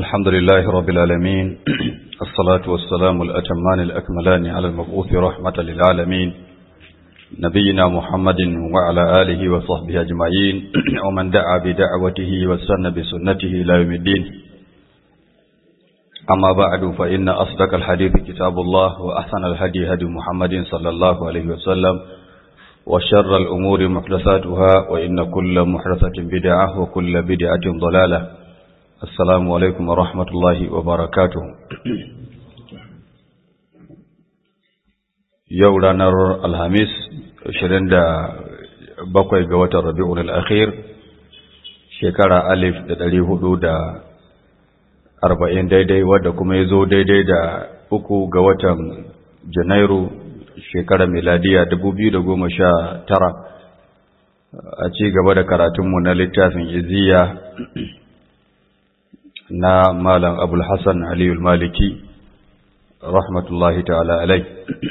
الحمد لله رب العالمين الصلاة والسلام الأتمان الأكملان على المبعوث رحمة للعالمين نبينا محمد وعلى آله وصحبه أجمعين ومن دعا بدعوته واستنى بسنته إلى يوم الدين أما بعد فإن أصدق الحديث كتاب الله وأحسن الهدي هدي محمد صلى الله عليه وسلم وشر الأمور محدثاتها وإن كل محدثة بدعة وكل بدعة ضلالة السلام عليكم ورحمة الله وبركاته yau ranar alhamis 27 ga watan rabi'un al'akhir shekara alif da ɗari hudu da arba'in daidai wadda kuma ya zo daidai da uku ga watan janairu shekara miladiya dubu biyu da goma sha tara a ci gaba da karatunmu na littafin iziya na malam abul hassan aliyul maliki rahmatullahi ta'ala alai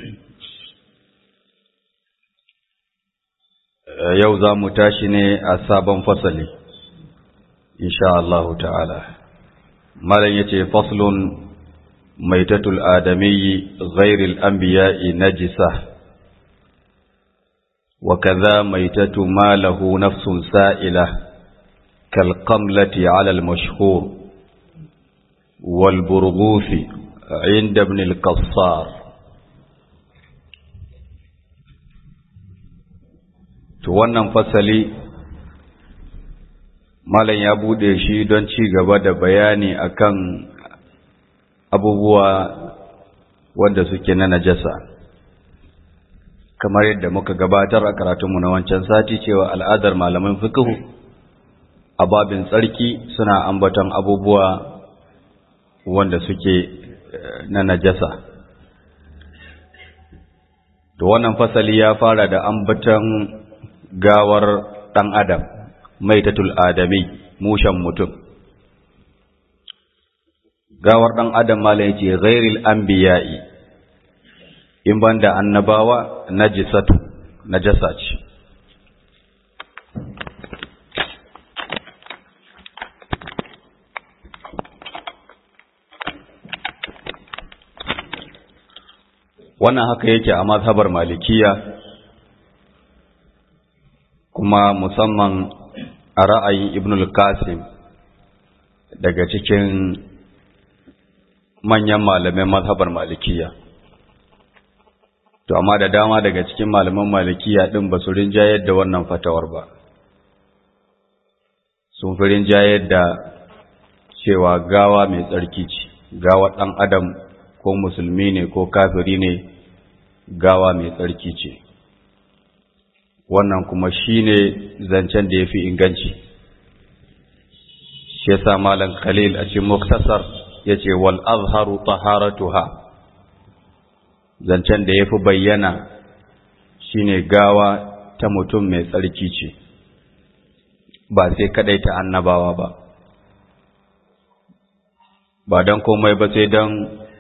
yau za mu tashi ne a sabon fasali insha Allahu ta'ala malam yace faslun maitatul adamiyyi ghairil anbiya'i najisa wa kadha maitatu ma lahu nafsun sa'ila kal qamlati 'ala al mashhur wal burghuthi 'inda ibn al qassar to wannan fasali malam ya bude shi don ci gaba da bayani akan abubuwa wanda suke na najasa kamar yadda muka gabatar a karatunmu na wancan sati cewa al'adar malaman fiqh a babin tsarki suna ambaton abubuwa wanda suke na najasa to wannan fasali ya fara da ambaton gawar ɗan adam maitatul adami mushen mutum gawar ɗan adam mala ya ce ghairil anbiya'i in banda annabawa najisatu najasa ce wannan haka yake a mazhabar malikiya kuma musamman a ra'ayin ibn al-qasim daga cikin manyan malamai mazhabar malikiya to amma da dama daga cikin malaman malikiya din ba su rinjayar da wannan fatawar ba sun fi rinjayar da cewa gawa mai tsarki ce gawa ɗan adam ko musulmi ne ko kafiri ne gawa mai tsarki ce wannan kuma shine zancen da ya fi inganci shi yasa malam khalil a cikin muktasar ya ce wal azharu taharatuha zancen da ya fi bayyana shine gawa ta mutum mai tsarki ce ba sai kadai ta annabawa ba ba don komai ba sai don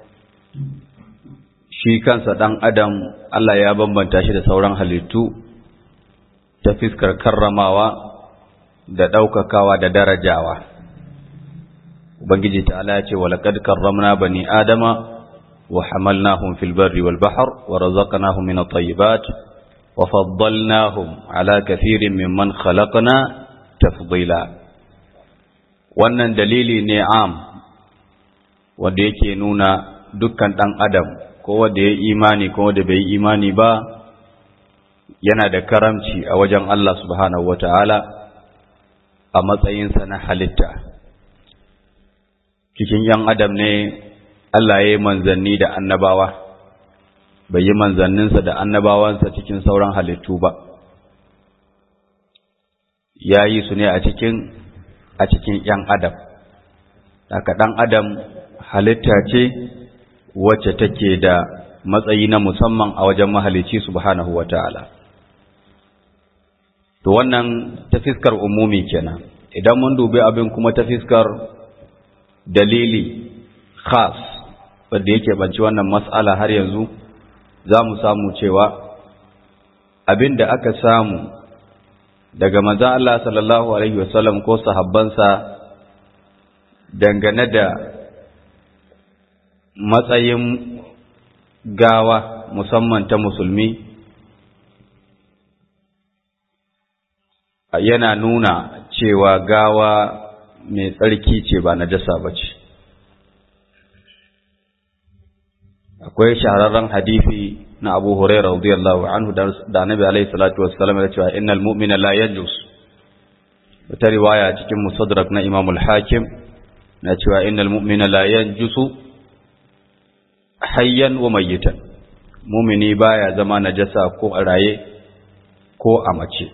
shi kansa ɗan adam Allah ya bambanta shi da sauran halittu ta fiskar karramawa da ɗaukakawa da darajawa. Ubangiji ta'ala ya ce, Walaƙad karramna bani Adama wa hamalnahum fil barri wal bahar wa razaqnahum min at-tayyibat wa faddalnahum ala kathirin mimman khalaqna tafdila. Wannan dalili ne am wanda yake nuna dukkan ɗan adam ko wanda ya imani ko wanda bai imani ba yana da karamci a wajen Allah subhanahu wata'ala a matsayinsa na halitta cikin ‘yan adam ne Allah ya yi manzanni da annabawa bai yi manzanninsa da annabawansa cikin sauran halittu ba ya yi su ne a cikin a cikin ‘yan adam daga ɗan adam halitta ce wacce take da matsayi na musamman a wajen mahalicci subhanahu wata'ala to wannan ta fiskar umumi kenan idan mun dubi abin kuma ta fiskar dalili khas wanda yake banci wannan mas'ala har yanzu za mu samu cewa abin da aka samu daga manzon Allah sallallahu alaihi wasallam ko sahabbansa dangane da matsayin gawa musamman ta musulmi yana nuna cewa gawa mai tsarki ce ba najasa ba ce akwai shahararren hadisi na Abu Hurairah radiyallahu anhu da Annabi alaihi salatu wassalam ya cewa innal mu'mina la yanjus wata riwaya cikin musadrak na Imam al-Hakim na cewa innal mu'mina la yanjusu hayyan wa mayyitan mu'mini baya zama najasa ko a raye ko a mace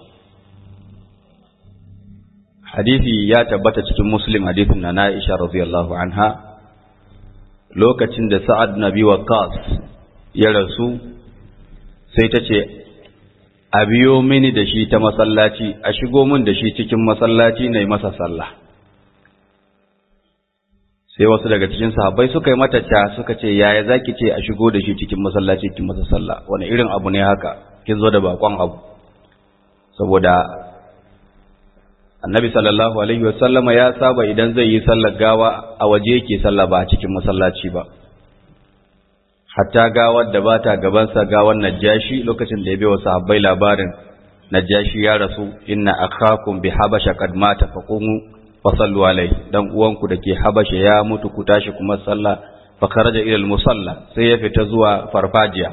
hadisi ya tabbata cikin Muslim hadisin na Aisha radiyallahu anha lokacin da Sa'ad Nabi Waqqas ya rasu sai ta ce a biyo mini da shi ta masallaci a shigo min da shi cikin masallaci na yi masa sallah sai wasu daga cikin sahabbai suka yi mata ca suka ce yaya zaki ce a shigo da shi cikin masallaci cikin masa sallah wani irin abu ne haka kin zo da bakon abu saboda annabi sallallahu alaihi wasallama ya saba idan zai yi sallar gawa a waje yake sallah ba a cikin masallaci ba hatta gawar da ba ta gabansa gawar najashi lokacin da ya bai wa sahabbai labarin najashi ya rasu inna akhakum bi habasha qad mata faqumu fa sallu alaihi dan uwanku dake habasha ya mutu ku tashi kuma sallah fa kharaja ila al musalla sai ya fita zuwa farfajiya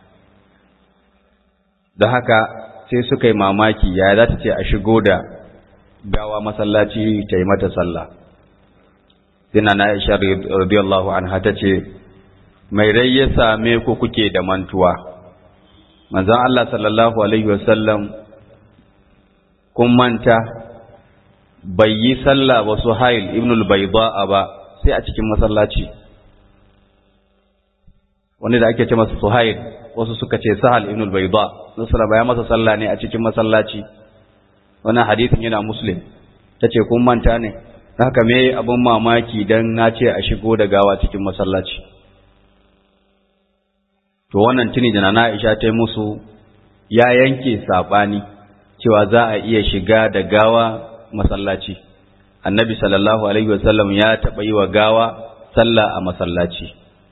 da haka sai suka yi mamaki ya za ta ce a shigo da gawa masallaci ta yi mata sallah sai na Aisha radiyallahu anha ta ce mai rai ya same ku kuke da mantuwa manzon Allah sallallahu alaihi wasallam kun manta bai yi sallah ba Suhail ibn al-Bayda ba sai a cikin masallaci wanda da ake ce masa Suhail wasu suka ce Sahal ibn al-Bayda nasara ya masa sallah ne a cikin masallaci wannan hadisin yana Muslim tace kun manta ne haka me abun mamaki dan na ce a shigo da gawa cikin masallaci to wannan tuni da na Aisha ta yi musu ya yanke sabani cewa za a iya shiga da gawa masallaci annabi sallallahu alaihi wasallam ya taɓa yi wa gawa sallah a masallaci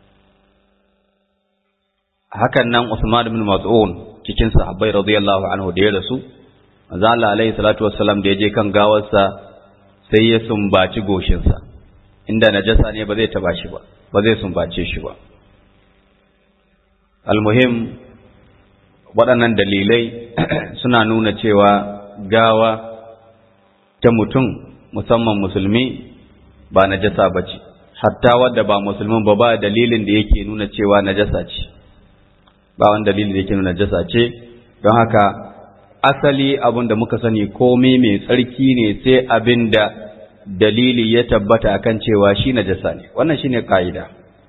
hakan nan Usman ibn Mas'ud cikin sahabbai radiyallahu anhu da ya rasu manzo Allah alaihi salatu wassalam da ya je kan gawarsa sai ya sumbaci goshinsa inda najasa ne ba zai taba shi ba ba zai sumbace shi ba almuhim waɗannan dalilai suna nuna cewa gawa ta mutum musamman musulmi ba najasa ba ce hatta wadda ba musulmin ba ba dalilin da yake nuna cewa najasa ce ba wani dalilin da yake nuna najasa ce don haka asali abin da muka sani komai mai tsarki ne sai abin da dalili ya tabbata akan cewa shi najasa ne wannan shine ka'ida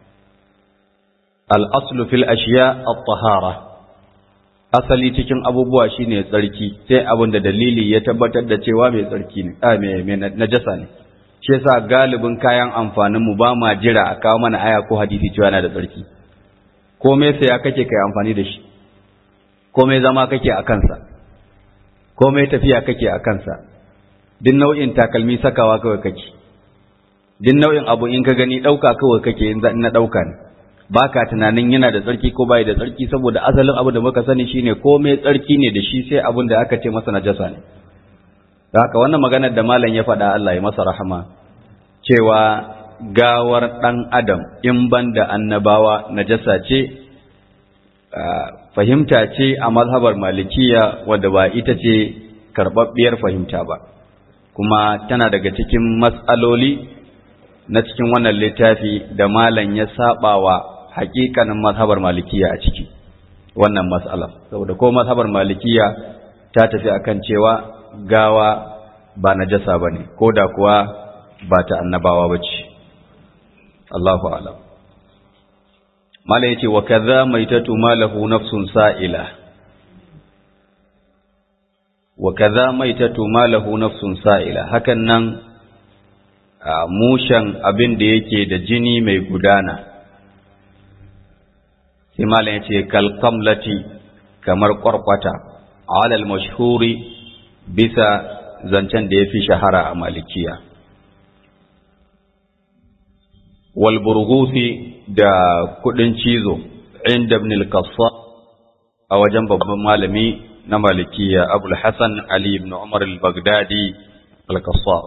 al'aslu fil ashiya at-tahara asali cikin abubuwa shine tsarki sai abin da dalili ya tabbatar da cewa mai tsarki ne a mai najasa ne shi yasa galibin kayan amfanin mu ba ma jira a kawo mana aya ko hadisi cewa yana da tsarki komai sai ya kake kai amfani da shi komai zama kake a kansa komai tafiya kake a kansa duk nau'in takalmi sakawa kawai kake duk nau'in abu in ka gani ɗauka kawai kake in na ɗauka ne ba ka tunanin yana da tsarki ko bai da tsarki saboda asalin abu da muka sani shine komai tsarki ne da shi sai abin da aka ce masa najasa ne da haka wannan maganar da malam ya faɗa Allah ya masa rahama cewa gawar ɗan adam in ban da annabawa najasa ce fahimta ce a mazhabar malikiya wadda ba ita ce karɓaɓɓiyar fahimta ba kuma tana daga cikin matsaloli na cikin wannan littafi da malam ya saba wa hakikanin mazhabar malikiya a ciki wannan mas'alar saboda ko mazhabar malikiya ta tafi akan cewa gawa ba najasa bane ko da kuwa ba ta annabawa bace Allahu a'lam mala yace wa kadha maitatu malahu nafsun sa'ila wa kadha maitatu malahu nafsun sa'ila hakan nan mushan abin da yake da jini mai gudana sai malam ya ce kalkamlati kamar kwarkwata alal mashhuri bisa zancen da ya fi shahara a malikiya wal burgusi da kudin cizo inda ibn al-qassa a wajen babban malami na malikiya abul hasan ali ibn umar al-baghdadi al-qassa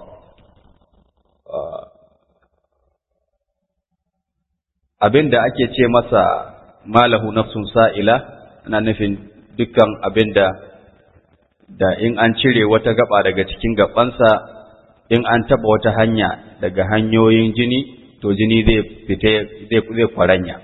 abinda ake ce masa malahu nafsun sa'ila ana nufin dukkan abinda da in an cire wata gaba daga cikin gabansa in an taba wata hanya daga hanyoyin jini to jini zai fita zai zai kwaranya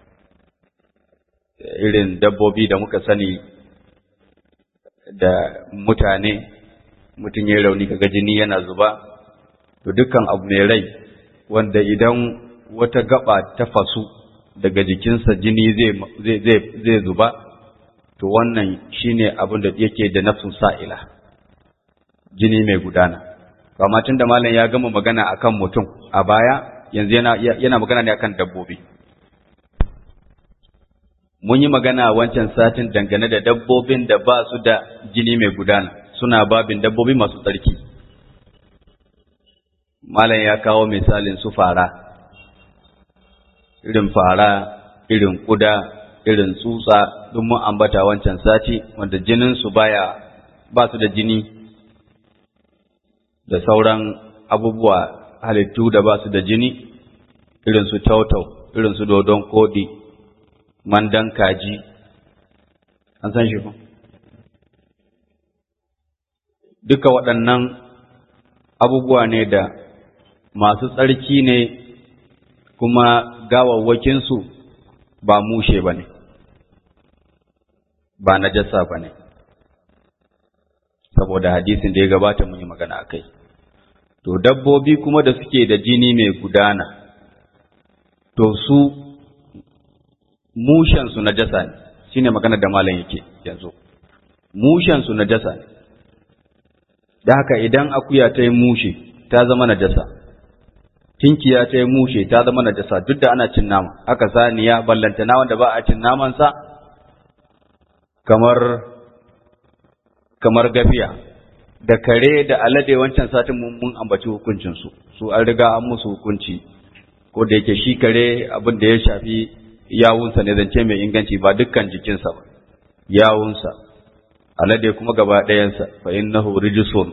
irin dabbobi da muka sani da mutane mutum ya rauni kaga jini yana zuba to dukkan abu mai rai wanda idan wata gaba ta fasu daga jikinsa jini zai zai zai zuba to wannan shine abin da yake da nafsun sa'ila jini mai gudana amma tun da malam ya gama magana akan mutum a baya yanzu yana yana magana ne akan dabbobi mun yi magana wancan satin dangane da dabbobin da ba su da jini mai gudana suna babin dabbobi masu tsarki malam ya kawo misalin su fara irin fara irin kuda irin tsutsa duk mun ambata wancan sati wanda jinin su baya ba su da jini da sauran abubuwa halittu da ba su da jini irin su tautau irin su dodon kodi mandan kaji an san shi ko duka waɗannan abubuwa ne da masu tsarki ne kuma gawawwakinsu ba mushe ba ne ba najasa ba ne saboda hadisin da ya gabata mun yi magana a kai to dabbobi kuma da suke da jini mai gudana to su mushensu najasa ne shine magana da malam yake yanzu mushensu najasa ne da haka idan akuya ta yi mushe ta zama najasa tinkiya ta yi mushe ta zama najasa duk da ana cin nama haka saniya ballantana wanda ba a cin namansa kamar kamar gafiya da kare da alade wancan satin mun mun ambaci hukuncin su su an riga an musu hukunci ko da yake shi kare abin da ya shafi yawunsa ne zance mai inganci ba dukkan jikinsa ba yawunsa alade kuma gaba ɗayansa fa innahu rijsun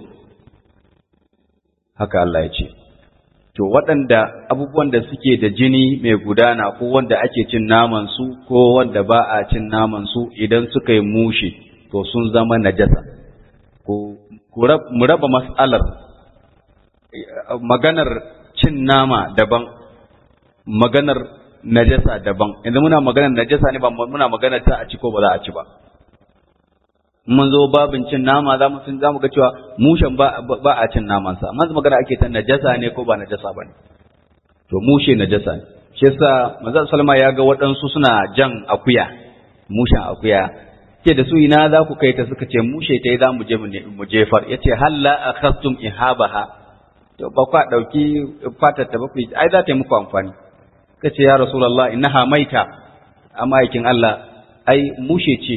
haka Allah ya ce to waɗanda abubuwan da suke da jini mai gudana ko wanda ake cin naman su ko wanda ba a cin naman su idan suka yi mushe to sun zama najasa ko mu raba mas'alar maganar cin nama daban maganar najasa daban yanzu muna maganar najasa ne ba muna maganar ta a ci ko ba za a ci ba mun zo babin cin nama za mu sun za mu ga cewa mushen ba ba a cin naman sa amma magana ake ta najasa ne ko ba najasa ba ne to mushe najasa ne shi yasa manzon salma ya ga waɗansu suna jan akuya mushen akuya ce da su ina za ku kai ta suka ce mushe ta yi za mu je mu jefar ya ce halla akhastum ihabaha to ba kwa ɗauki fatar ta ba ku ai za ta yi muku amfani ka ce ya rasulullah innaha maita amma aikin Allah ai mushe ce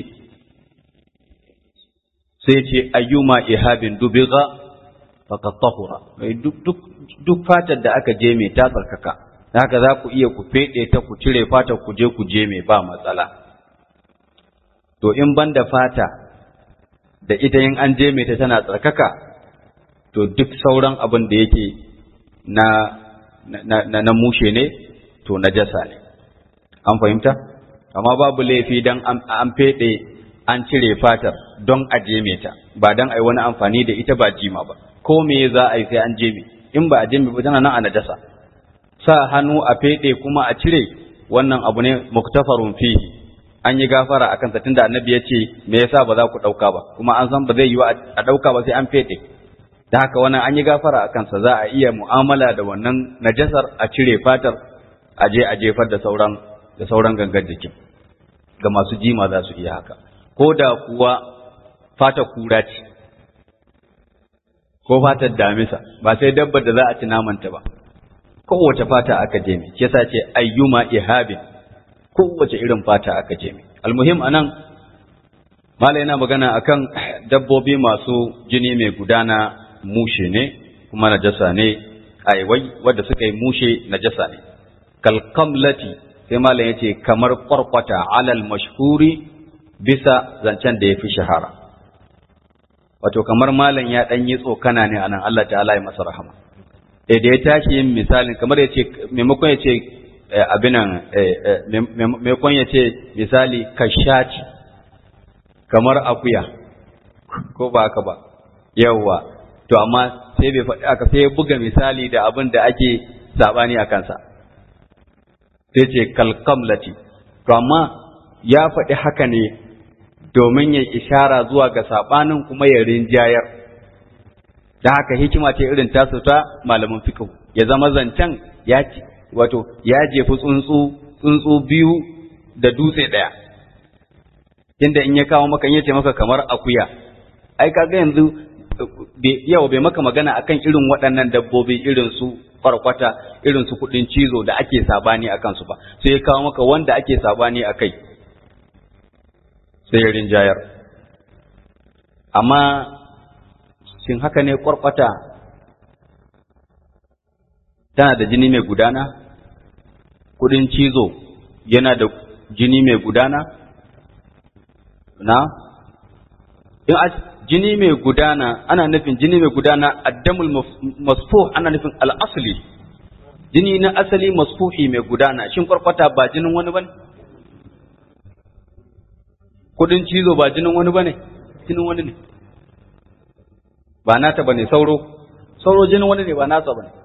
sai ce ayyuma ihabin dubiga faqad tahura duk duk duk fatar da aka je mai ta tsarkaka haka za ku iya ku fede ta ku cire fatar ku je ku je mai ba matsala to in banda fata da ita in an je mai ta tana tsarkaka to duk sauran abin da yake na na na mushe ne to najasa ne an fahimta amma babu laifi dan an fede an cire fatar don a jeme ta ba don a yi wani amfani da ita ba jima ba ko me za a yi sai an jeme in ba a jeme ba tana nan a najasa sa hannu a fede kuma a cire wannan abu ne muktafarun fihi an yi gafara akan sa tunda annabi ya ce me yasa ba za ku dauka ba kuma an san ba zai yi a dauka ba sai an fede da haka wannan an yi gafara akan sa za a iya mu'amala da wannan najasar a cire fatar a je a jefar da sauran da sauran gangan jikin ga masu jima za su iya haka ko da kuwa fata kura ce, ko fatar damisa, ba sai dabbar da za a ci namanta ba, kowace fata aka je mai, ke ce ayyuma ihabin, kowace irin fata aka je mai. Almuhim a nan, Mala yana magana akan dabbobi masu jini mai gudana mushe ne, kuma najasa ne, aiwai wadda suka yi mushe najasa ne. kalkamlati sai malam yace kamar kwarkwata alal mashhuri bisa zancen da ya fi shahara wato kamar malam ya ɗan yi tsokana ne anan Allah ta'ala ya masa rahama da ya tashi yin misalin kamar ya ce maimakon ya ce abinan maimakon ya ce misali kashaci kamar akuya ko ba haka ba yawwa to amma sai bai faɗi aka sai ya buga misali da abin da ake sabani a kansa sai ce kalkamlati to amma ya faɗi haka ne domin ya ishara zuwa ga sabanin kuma ya rinjayar da haka hikima ce irin tasu ta malamin fiqh ya zama zancen ya wato ya jefi tsuntsu tsuntsu biyu da dutse ɗaya inda in ya kawo maka in yace maka kamar akuya ai kaga yanzu yau bai maka magana akan irin waɗannan dabbobi irin su farkwata irin su kuɗin cizo da ake sabani akan su ba sai ya kawo maka wanda ake sabani akai sai ya rinjayar amma shin haka ne kwarkwata tana da jini mai gudana kudin cizo yana da jini mai gudana na in a jini mai gudana ana nufin jini mai gudana addamul masfuh ana nufin al'asli jini na asali masfuhi mai gudana shin kwarkwata ba jinin wani bane kudin cizo ba jinin wani bane jinin wani ne ba nata bane sauro sauro jinin wani ne ba nasa bane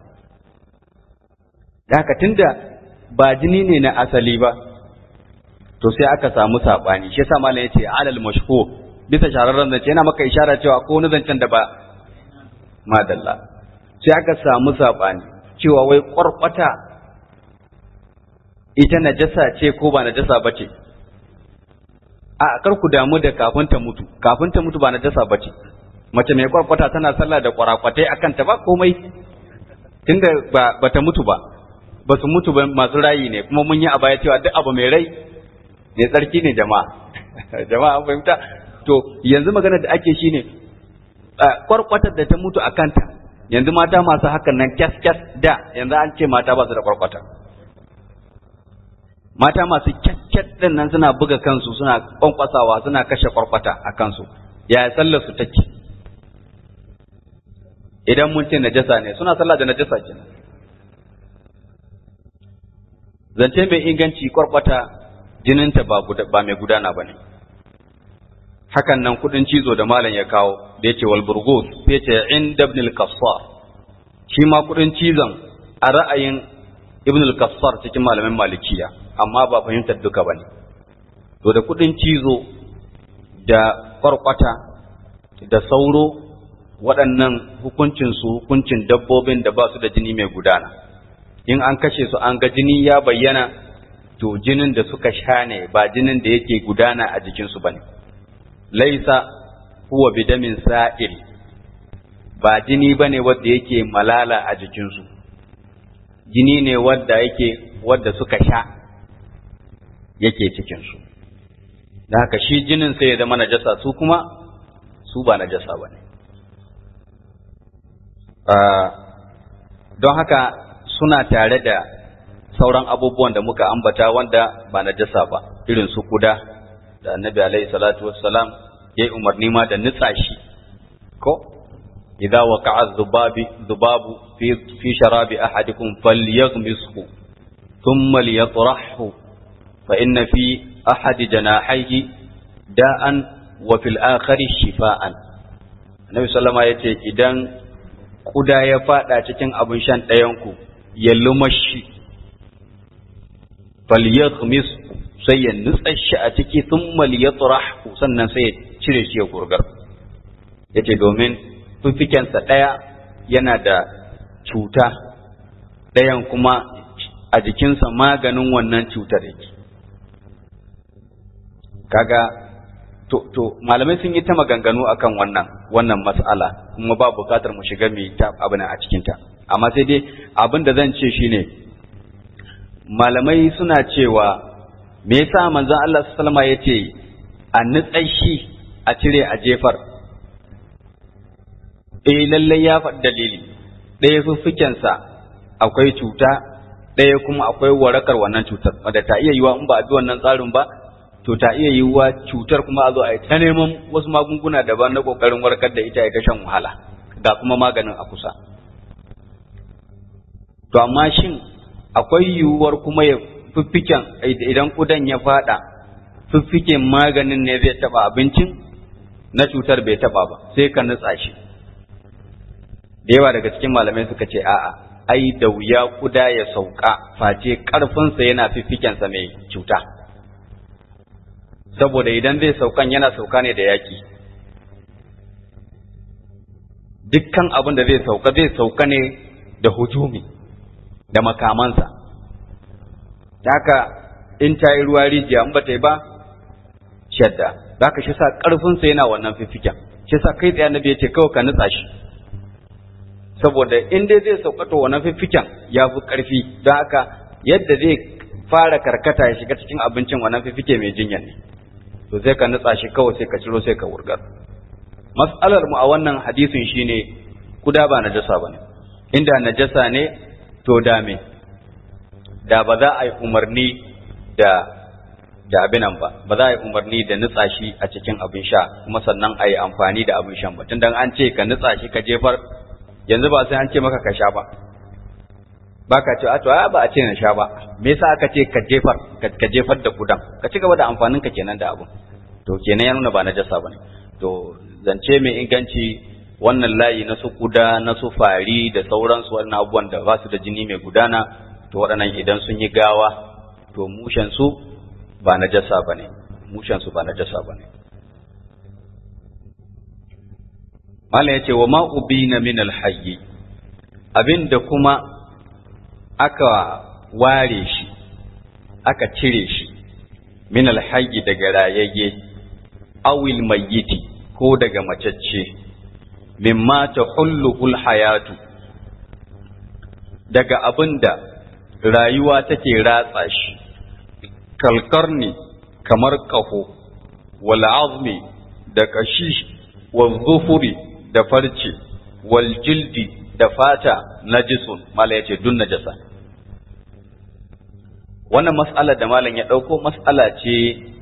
da haka tunda ba jini ne na asali ba to sai aka samu sabani shi yasa malam yace alal mashhur bisa shararren zance yana maka ishara cewa ko wani zancen da ba madalla sai aka samu sabani cewa wai kwarkwata ita najasa ce ko ba najasa bace a kar ku damu da kafin ta mutu kafin ta mutu ba najasa bace mace mai kwarkwata tana sallah da kwarakwatai akan ta ba komai tunda ba bata mutu ba ba su mutu ba masu rayi ne kuma mun yi a baya cewa duk abu mai rai ne tsarki ne jama'a jama'a an fahimta to yanzu magana da ake shine kwarkwatar da ta mutu a kanta yanzu mata masu hakan nan kyas kyas da yanzu an ce mata ba su da kwarkwata mata masu kyakkyat din nan suna buga kansu suna kwankwasawa suna kashe kwarkwata a kansu ya sallar su take idan mun ce najasa ne suna sallah da najasa kenan zance mai inganci kwarkwata jininta ba ba mai gudana bane hakan nan kudin cizo da malam ya kawo da yace wal burgus sai yace inda ibn al-qassar shi ma kudin cizon a ra'ayin ibn al-qassar cikin malamin malikiya amma ba fahimtar duka bane to da kudin cizo da kwarkwata da sauro waɗannan hukuncin su hukuncin dabbobin da ba su da jini mai gudana in an kashe su an ga jini ya bayyana to jinin da suka sha ne ba jinin da yake gudana a jikinsu ba ne laisa huwa bidamin sa'il ba jini ba ne wadda yake malala a jikinsu jini ne wadda yake wadda suka sha yake cikinsu da haka shi jinin sai ya zama najasa su kuma su ba najasa ba ne don haka suna tare da sauran abubuwan da muka ambata wanda ba na jasa ba irin su kuda da annabi alaihi salatu wassalam ya yi umarni ma da nitsa shi ko idza waqa'a dhubabi dhubabu fi fi sharabi ahadikum falyaghmishu thumma liyatrahu fa inna fi ahadi janahayhi da'an wa fil akhari shifaan annabi sallama yace idan kuda ya fada cikin abin shan ɗayanku ya lumashi falyaghmis sai ya nutsa shi a ciki thumma liyatrahu sannan sai ya cire shi ya gurgar yace domin fifikensa ɗaya yana da cuta ɗayan kuma a jikinsa maganin wannan cutar yake kaga to to malamai sun yi ta maganganu akan wannan wannan mas'ala kuma ba bukatar mu shiga mai ta abin a cikin ta amma sai dai abin da zan ce shine malamai suna cewa me yasa manzon Allah sallallahu alaihi yace a nutsai shi a cire a jefar eh lalle ya faɗi dalili ɗaya fuffukensa akwai cuta ɗaya kuma akwai warakar wannan cutar wadda ta iya yiwa in ba a bi wannan tsarin ba to ta iya yiwa cutar kuma a zo a yi ta neman wasu magunguna daban na kokarin warkar da ita ita shan wahala ga kuma maganin a kusa to amma shin akwai yiwuwar kuma ya fiffiken idan kudan ya fada fiffiken maganin ne zai taba abincin na cutar bai taba ba sai ka nutsa shi da yawa daga cikin malamai suka ce a'a ai da wuya kuda ya sauka face karfinsa yana fiffikensa mai cuta saboda idan zai saukan yana sauka ne da yaki dukkan abin da zai sauka zai sauka ne da hujumi da makamansa haka in ta yi ruwa rijiya in ba ta yi ba shadda za ka shi sa ƙarfinsa yana wannan fifiken shi sa kai tsaye na ya ce kawai ka nutsa shi saboda in dai zai sauƙato wannan fifiken ya fi ƙarfi don haka yadda zai fara karkata ya shiga cikin abincin wannan fifike mai jinya ne to sai ka nutsa shi kawai sai ka ciro sai ka wurgar mas'alar mu a wannan hadisin shine kuda ba najasa bane inda najasa ne to da me da ba za a yi umarni da da abinan ba ba za a yi umarni da nutsa shi a cikin abin sha kuma sannan a yi amfani da abin shan ba tun an ce ka nutsa shi ka jefar yanzu ba sai an ce maka ka sha ba ba ka ce a to ba a ce na sha ba me yasa aka ce ka jefar ka jefar da kudan ka ci gaba da amfanin ka kenan da abu to kenan ya nuna ba na jasa bane to zance mai inganci wannan layi na su kuda na su fari da sauransu wannan abubuwan da ba su da jini mai gudana to waɗannan idan sun yi gawa to mushen su ba na jasa bane mushen su ba na jasa bane Malam ya ce wa ma ubina min alhayyi abinda kuma aka ware shi aka cire shi min alhayyi daga rayayye awil mayyiti ko daga macacce mimma tahulluhul hayatu daga abinda rayuwa take ratsa shi kalkarni kamar ƙaho wal azmi da kashi wal zufuri da farce wal jildi da fata najisun mala yace dun najasa wannan mas'ala da malam ya dauko mas'ala ce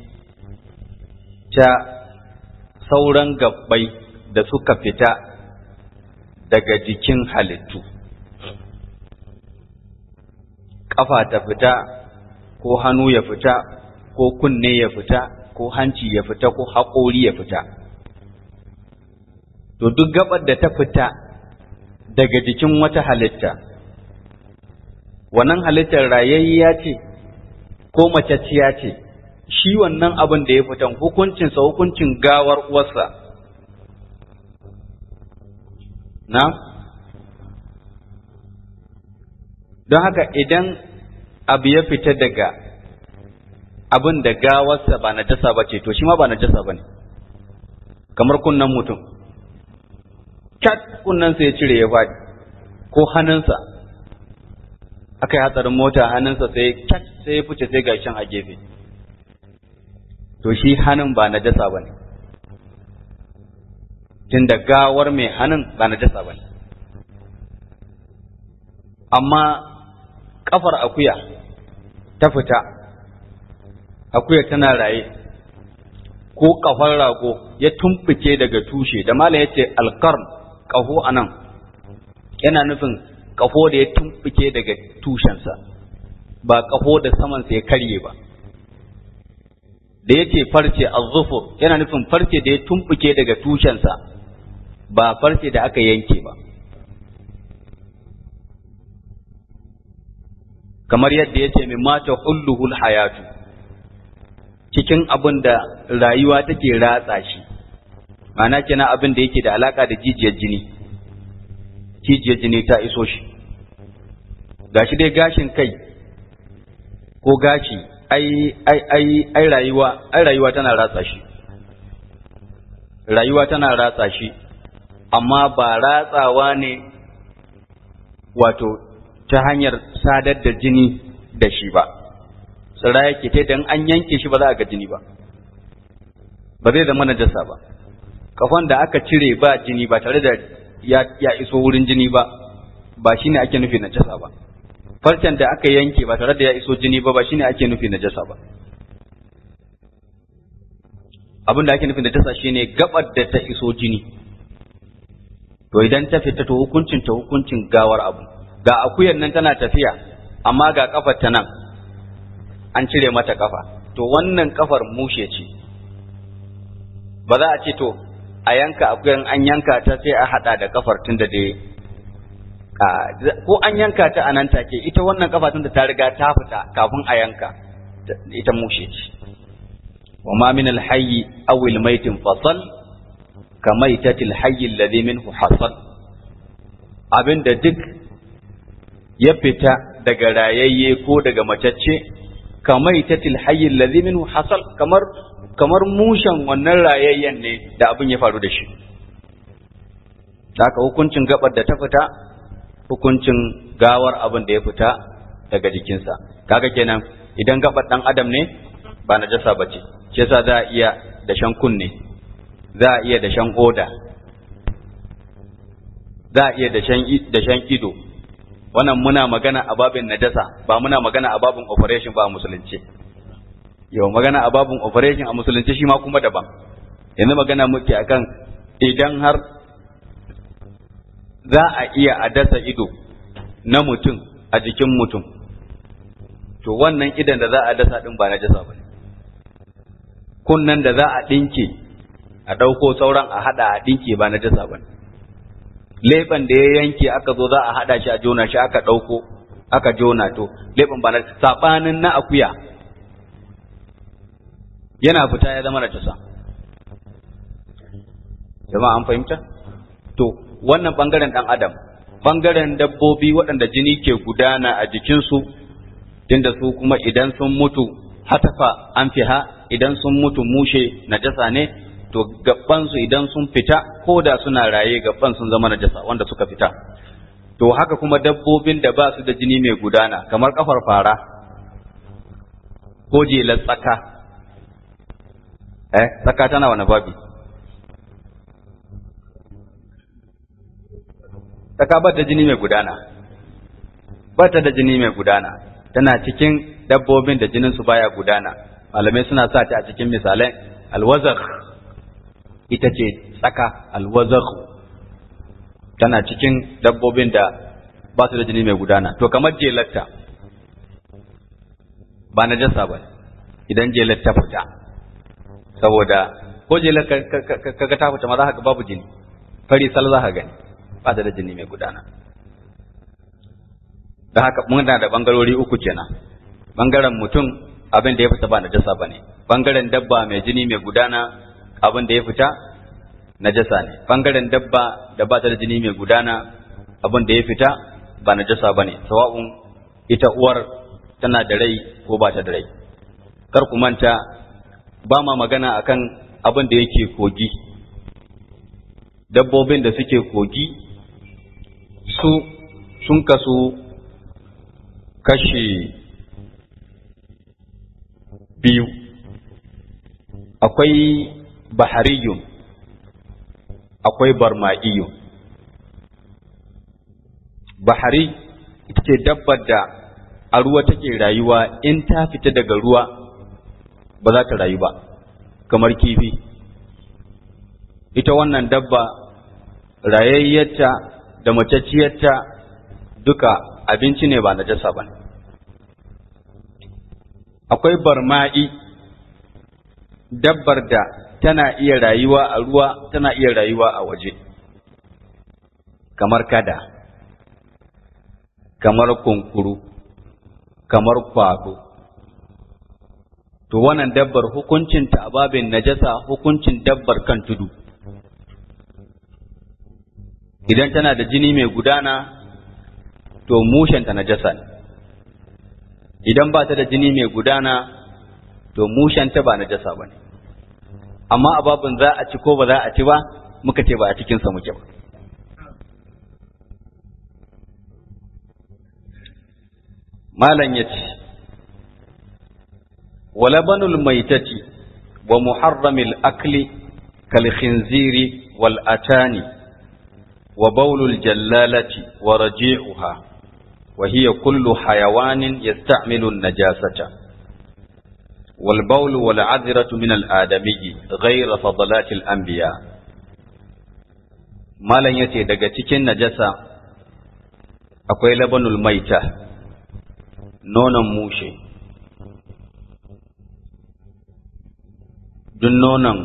ta sauran gabbai da suka fita daga jikin halittu ƙafa ta fita ko hannu ya fita ko kunne ya fita ko hanci ya fita ko haƙori ya fita to duk gabar da ta fita daga jikin wata halitta wannan halittar rayayya ce ko macacciya ce shi wannan abin da ya fitan hukuncinsa hukuncin gawar uwarsa na don haka idan abu ya fita daga abin da gawarsa ba na jasa ba ce to shi ma ba na jasa ba ne kamar kunnan mutum cat kunnensa ya cire ya faɗi ko hannunsa aka yi hatsarin mota hannunsa sai cat sai ya fice sai gashin a gefe to shi hannun ba na jasa ba ne tun da gawar mai hannun ba na jasa ba ne amma kafar akuya ta fita akuya tana raye ko kafar rago ya tumfuke daga tushe da mala ya ce alkarn ƙaho a nan yana nufin ƙaho da ya tumfuke daga tushensa ba ƙaho da samansa ya karye ba da ya ce farce azzufur yana nufin farce da ya tumfuke daga tushensa ba farce da aka yanke ba kamar yadda ya ce min mata hulluhul hayatu cikin abin da rayuwa take ratsa shi ma'ana kenan abin da yake da alaka da jijiyar jini jijiyar jini ta iso shi gashi dai gashin kai ko gashi ai ai ai ai rayuwa ai rayuwa tana ratsa shi rayuwa tana ratsa shi amma ba ratsawa ne wato ta hanyar sadar da jini da shi ba tsira yake ta idan an yanke shi ba za a ga jini ba ba zai zama najasa ba kafan da aka cire ba jini ba tare da ya, ya iso wurin jini ba ba shine ake nufi najasa ba farcen da aka yanke ba tare da ya iso jini ba ba shine ake nufi najasa ba abin da ake nufi najasa shine gabar da ta iso jini to idan ta fita to hukuncin ta hukuncin gawar abu ga akuyan nan tana tafiya amma ga kafar ta nan an cire mata kafa to wannan kafar mushe ce ba za a ce to a yanka akuyan an yanka ta sai a hada da kafar tun da dai ko an yanka ta a nan take ita wannan kafa tun da ta riga ta fita kafin a yanka ita mushe ce wa ma min alhayy aw almayt fasal ka maitati alhayy alladhi minhu hasal abinda duk ya fita daga rayayye ko daga macacce ka maitati alhayy alladhi minhu hasal kamar kamar mushen wannan rayayyen ne da abin ya faru da shi haka hukuncin gabar da ta fita hukuncin gawar abin da ya fita daga jikinsa kaga kenan idan gabar dan adam ne ba najasa bace shi yasa za a iya dashen kunne za a iya dashen oda za a iya dashen ido wannan muna magana a babin najasa ba muna magana a babin operation ba a musulunci yau magana a babin operation a musulunci shi ma kuma daban yanzu magana muke akan idan har za a iya a dasa ido na mutum a jikin mutum to wannan idan da za a dasa din ba na jasa ba kunnan da za a ɗinke a ɗauko sauran a haɗa a ɗinke ba na jasa ba leɓen da ya yanke aka zo za a haɗa shi a jona shi aka ɗauko aka jona to leɓen ba na saɓanin na akuya yana fita ya zama na jasa jama'a an fahimta to wannan ɓangaren ɗan adam ɓangaren dabbobi waɗanda jini ke gudana a jikinsu tunda su kuma idan sun mutu hatafa an fiha idan sun mutu mushe najasa ne to gabansu idan sun fita ko da suna raye gaban sun zama najasa wanda suka fita to haka kuma dabbobin da ba su da jini mai gudana kamar kafar fara ko jelar tsaka eh tsaka tana wani babi tsaka ba ta jini mai gudana ba ta da jini mai gudana tana cikin dabbobin da jininsu baya gudana malamai suna sa ta a cikin misalai alwazakh ita ce tsaka alwazakh tana cikin dabbobin da ba su da jini mai gudana to kamar jelatta ba na jasa ba idan jelatta fita saboda ko jelar kaga ta fita ma za ka ga babu jini fari sal za ka gani ba ta da jini mai gudana da haka muna da bangarori uku kenan bangaren mutum abin da ya fita ba najasa ba ne bangaren dabba mai jini mai gudana abin da ya fita najasa ne bangaren dabba da ba ta da jini mai gudana abin da ya fita ba najasa ba ne sawa'un ita uwar tana da rai ko ba ta da rai kar ku manta ba ma magana akan abin da yake kogi dabbobin da suke kogi su sun kasu kashi biyu akwai bahariyun akwai barma'iyun bahari ita ce dabbar da a ruwa take rayuwa in ta fita daga ruwa ba za ta rayu ba kamar kifi ita wannan dabba rayayyarta da macacciyarta duka abinci ne ba najasa ba ne akwai barma'i dabbar da tana iya rayuwa a ruwa tana iya rayuwa a waje kamar kada kamar kunkuru kamar kwado to wannan dabbar hukuncinta a babin najasa hukuncin dabbar kan tudu idan tana da jini mai gudana to mushenta najasa ne idan ba ta da jini mai gudana to mushenta ba najasa ba ne amma a babin za a ci ko ba za a ci ba muka ce ba a cikinsa muke ba malam ya ce walabanul maitati wa muharramil akli kal khinziri wal atani wa baulul jallalati wa raji'uha وهي كل حيوان يستعمل النجاسة والبول والعذرة من الآدمي غير فضلات الأنبياء ما لن يتي daga cikin najasa akwai labanul maita nonon mushe duk nonon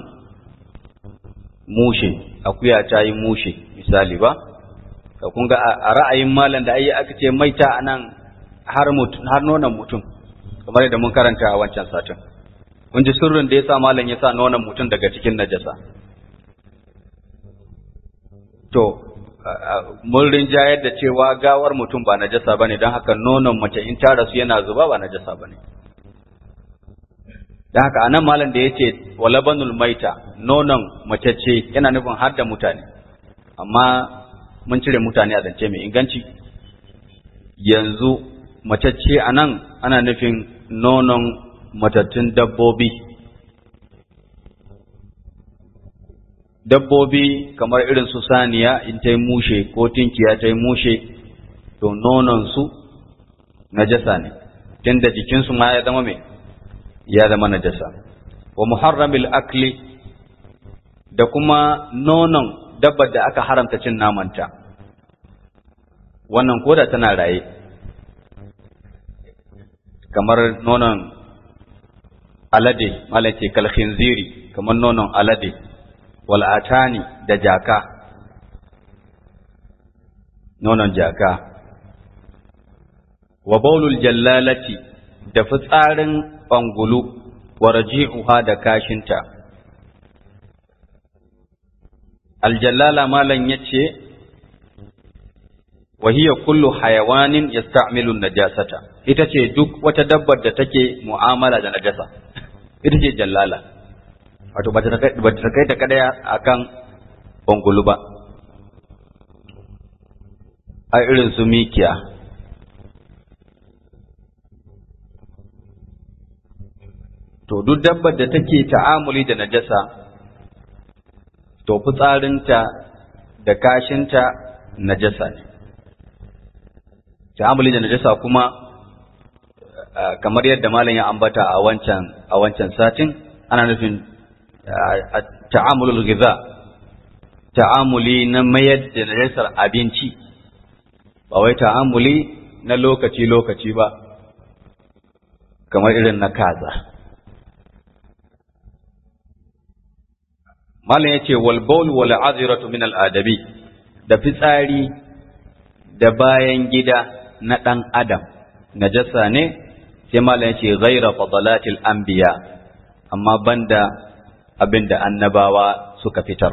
mushe akuya ta yi mushe misali ba ka kun ga a ra'ayin malam da ayi aka ce maita anan har mutum har nonon mutum kamar da mun karanta a wancan satin kun ji sirrin da yasa malam ya sa nonon mutum daga cikin najasa to mun rinjayar da cewa gawar mutum ba najasa bane don haka nonon mace in ta rasu yana zuba ba najasa bane don haka anan malam da yace walabanul maita nonon mace ce yana nufin har da mutane amma mun cire mutane a zance mai inganci yanzu matacce a nan ana nufin nonon matattun dabbobi dabbobi kamar irin su saniya in ta yi mushe ko tinkiya ta yi mushe to nononsu najasa ne tunda jikinsu ma ya zama mai ya zama najasa wa muharramil akli da kuma nonon dabbar da aka haramta cin namanta wannan koda tana raye kamar nonon alade malace kalkhinziri kamar nonon alade wal'atani da jaka nonon jaka wa baulul jallalati da fitsarin bangulu wa raji'uha da kashinta aljallala malan yace wa hiya kullu hayawanin yasta'milu najasata ita ce duk wata dabbar da take mu'amala da najasa ita ce jallala wato ba ta kai ta kadaya akan bangulu ba a irin su mikiya to duk dabbar da take ta'amuli da najasa to fitsarinta da kashinta najasa ne ta'amuli da najasa kuma kamar yadda malam ya ambata a wancan a wancan satin ana nufin ta'amulul ghiza ta'amuli na mayar da najasar abinci ba wai ta'amuli na lokaci lokaci ba kamar irin na kaza malam yace wal bawl wal azratu min al adabi da fitsari da bayan gida na dan adam najasa ne sai malam yace ghaira fadalatil anbiya amma banda abinda annabawa suka fitar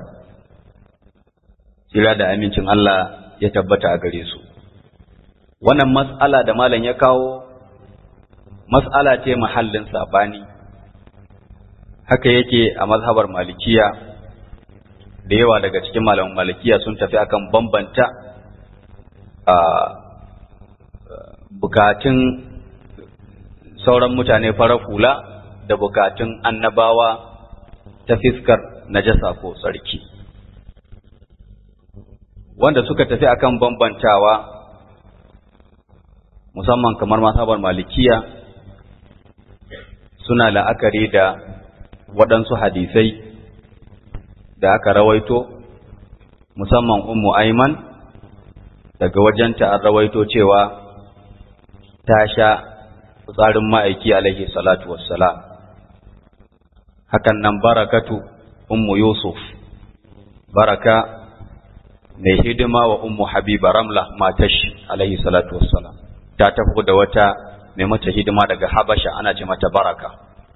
tsira da amincin Allah ya tabbata a gare su wannan mas'ala da malam ya kawo mas'ala ce mahallin sabani haka yake a mazhabar malikiya da yawa daga cikin malaman malikiya sun tafi akan bambanta a bukatun sauran mutane farar hula da bukatun annabawa ta fiskar najasa ko tsarki wanda suka tafi akan bambantawa musamman kamar masabar malikiya suna la'akari da waɗansu hadisai da aka rawaito musamman ummu aiman daga wajenta an rawaito cewa ta sha tsarin ma'aiki alaihi salatu wassalam hakan nan barakatu ummu yusuf baraka mai hidima wa ummu habiba ramla matashi alaihi salatu wassalam ta tafi da wata mai mata hidima daga habasha ana ce mata baraka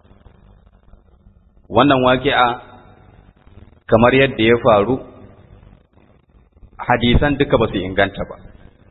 wannan waƙi'a kamar yadda ya faru hadisan duka ba su inganta ba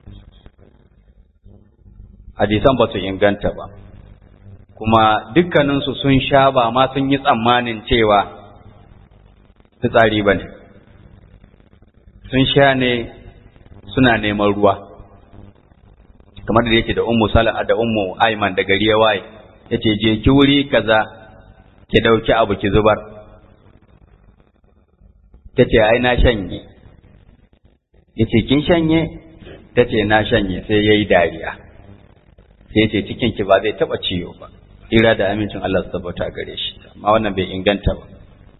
hadisan ba su inganta ba kuma dukkaninsu sun sha ba ma sun yi tsammanin cewa fitsari ba ne sun sha ne suna neman ruwa kamar da yake da ummu sala'a da ummu aiman da gari ya waye yace je ki wuri kaza ki dauki abu ki zubar tace ai na shanye yace kin shanye ta ce na shanye sai ya yi dariya sai ce cikinki ba zai taɓa ciwo ba ira da amincin Allah su tabbata gare shi amma wannan bai inganta ba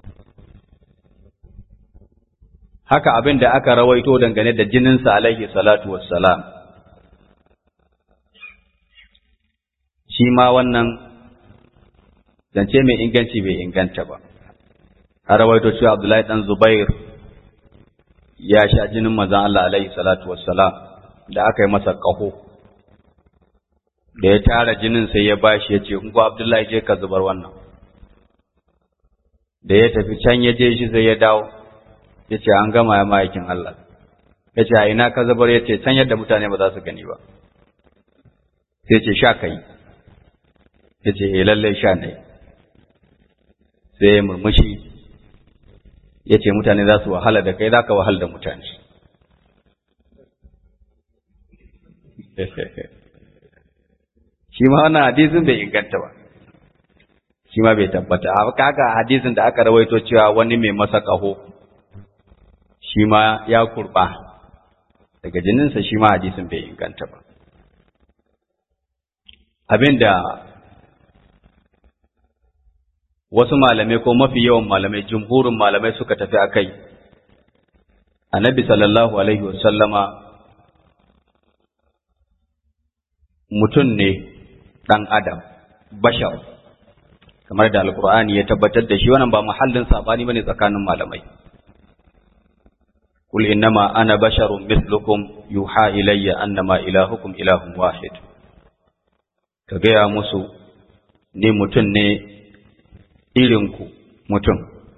haka abin da aka rawaito dangane da jininsa alaihi salatu wassalam shi ma wannan zance mai inganci bai inganta ba a rawaito cewa Abdullahi dan Zubair ya sha jinin manzon Allah alaihi salatu wassalam da aka yi masa ƙaho da ya tara jinin sai ya bashi ya ce ko Abdullahi je ka zubar wannan da ya tafi can ya je shi sai ya dawo ya ce an gama ya ma'aikin Allah ya ce a ina ka zubar ya ce can yadda mutane ba za su gani ba sai ce sha kai ya ce eh lallai sha ne sai ya murmushi ya ce mutane za su wahala da kai za ka wahala da mutane shi ma wannan hadisin bai inganta ba shi ma bai tabbata a kaga hadisin da aka rawaito cewa wani mai masa ƙaho shi ma ya kurba daga jininsa shi ma hadisin bai inganta ba abinda wasu malamai ko mafi yawan malamai jumhurin malamai suka tafi a kai annabi sallallahu alaihi wasallama mutum ne ɗan adam bashar kamar da alkur'ani ya tabbatar da shi wannan ba muhallin sabani bane tsakanin malamai kul innama ana basharun mislukum yuha ilayya annama ilahukum ilahun wahid ka gaya musu ni mutum ne irinku mutum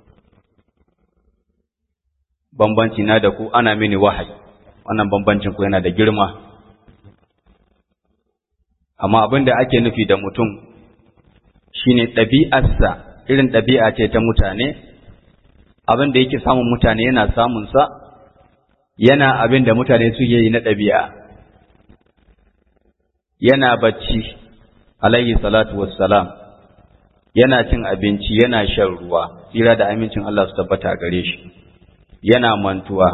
bambanci na da ku ana mini wahayi wannan bambancin ku yana da girma amma abin da ake nufi da mutum shine ɗabi'arsa irin ɗabi'a ce ta mutane abin da yake samun mutane yana samunsa yana abin da mutane suke yi na ɗabi'a yana bacci alayhi salatu wassalam yana cin abinci yana shan ruwa tsira da amincin Allah su tabbata gare shi yana mantuwa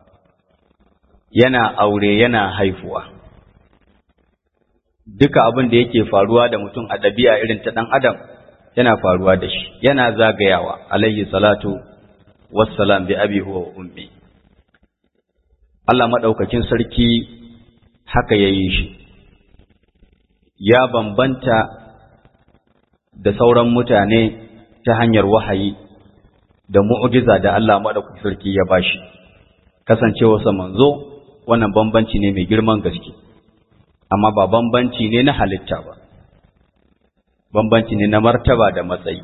yana aure yana haifuwa duka abin da yake faruwa da mutum a ɗabi'a irin ta ɗan adam yana faruwa da shi yana zagayawa alayhi salatu wassalam bi abi huwa ummi Allah maɗaukakin sarki haka ya yi shi ya bambanta da sauran mutane ta hanyar wahayi da mu'jiza da Allah maɗaukakin sarki ya bashi kasancewarsa manzo wannan bambanci ne mai girman gaske amma ba bambanci ne na halitta ba bambanci ne na martaba da matsayi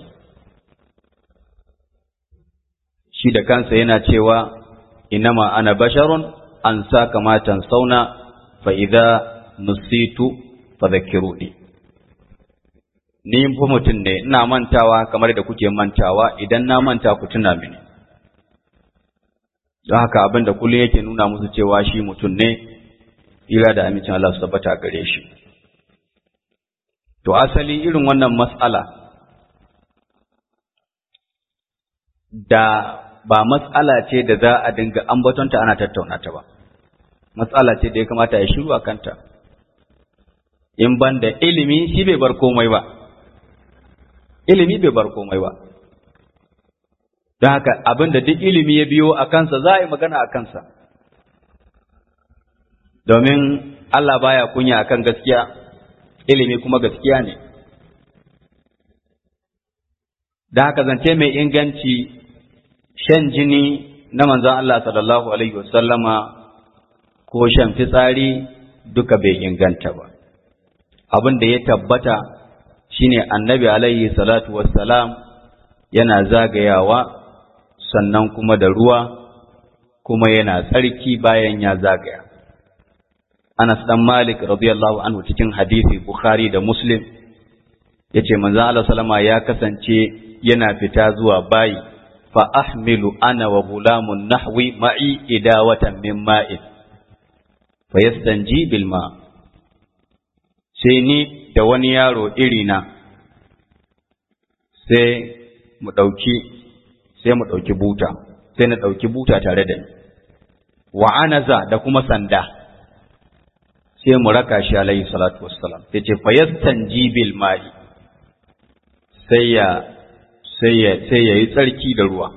shi da kansa yana cewa inama ana basharun an sa kamatan sauna fa idza nusitu fadhakkiruni ni fa mutum ne ina mantawa kamar da kuke mantawa idan na manta ku tuna mini don haka abin da kullum yake nuna musu cewa shi mutum ne ira da amincin Allah su tabbata gare shi to asali irin wannan mas'ala da ba matsala ce da za a dinga ambatonta ana tattauna ta ba matsala ce da ya kamata ya shiru a kanta in ban da ilimi shi bai bar komai ba ilimi bai bar komai ba don haka abin da duk ilimi ya biyo a kansa za a yi magana a kansa domin Allah baya kunya akan gaskiya ilimi kuma gaskiya ne da haka zance mai inganci shan jini na manzon Allah sallallahu alaihi wasallama ko shan fitsari duka bai inganta ba abin da ya tabbata shine annabi alaihi salatu wassalam yana zagayawa sannan kuma da ruwa kuma yana tsarki bayan ya zagaya Anas dan Malik radiyallahu anhu cikin hadisi Bukhari da Muslim yace manzo Allah sallama ya kasance yana fita zuwa bayi fa ahmilu ana wa gulamun nahwi ma'i idawatan min ma'in fa yastanji bil ma sai ni da wani yaro irina sai mu dauki sai mu dauki buta sai na dauki buta tare da ni wa anaza da kuma sanda sai mu raka shi alaihi salatu wassalam sai ce fayastanji bil ma'i sai ya sai ya sai ya yi tsarki da ruwa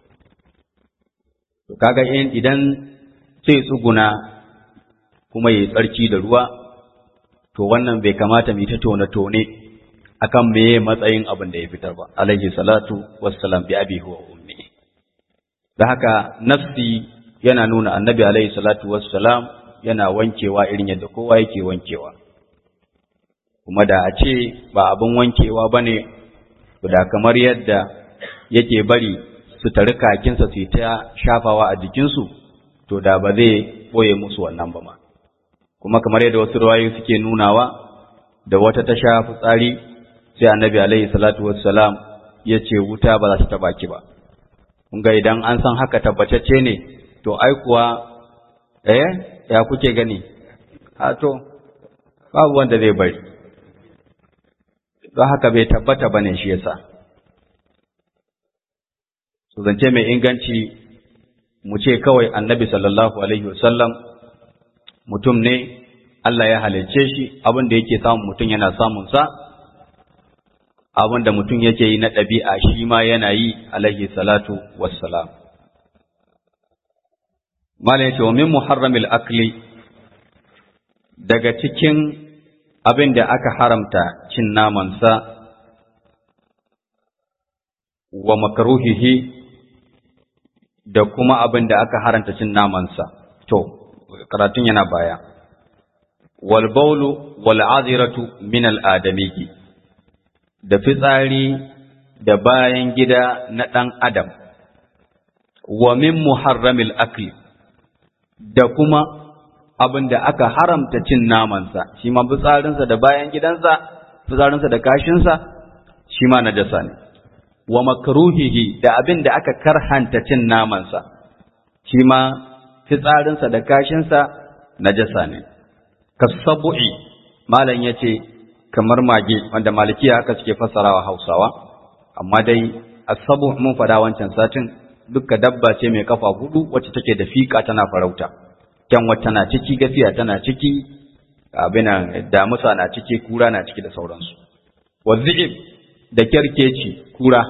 to kaga idan sai tsuguna kuma ya yi tsarki da ruwa to wannan bai kamata mu ta tone tone akan meye matsayin abin da ya fitar ba alaihi salatu wassalam bi abi huwa ummi da haka nafsi yana nuna annabi alaihi salatu wassalam yana wankewa irin yadda kowa yake wankewa kuma da a ce ba abin wankewa bane da kamar yadda yake bari su tari kakinsa su ta shafawa a jikinsu to da ba zai boye musu wannan ba ma kuma kamar yadda wasu ruwayoyi suke nunawa da wata ta sha fitsari sai annabi alaihi salatu wassalam ya ce wuta ba za ta taba ki ba kun ga idan an san haka tabbatacce ne to ai kuwa eh ya kuke gani a to babu wanda zai bari don haka bai tabbata bane shi yasa su zance mai inganci mu ce kawai annabi sallallahu alaihi wasallam mutum ne Allah ya halicce shi abin da yake samun mutum yana samun sa abin da mutum yake yi na ɗabi'a shi ma yana yi alaihi salatu wassalam Malam ya ce wa min muharramil akli daga cikin abin da aka haramta cin namansa wa makaruhihi da kuma abin da aka haramta cin namansa to karatun yana baya wal baulu wal aziratu min al adamiki da fitsari da bayan gida na ɗan adam wa min muharramil akli da kuma abin da aka haramta cin namansa shi ma fitsarinsa da bayan gidansa fitsarinsa da kashinsa shi ma najasa ne wa makruhihi da abin da aka karhanta cin namansa shi ma fitsarinsa da kashinsa najasa ne kasabu'i malam yace kamar mage wanda malikiya haka suke fassarawa Hausawa amma dai asabu mun fada wancan satin dukka dabba ce mai kafa hudu wacce take da fika tana farauta kyanwa tana ciki gafiya tana ciki abinan damusa na ciki kura na ciki da sauransu wazi'ib da kyarkeci kura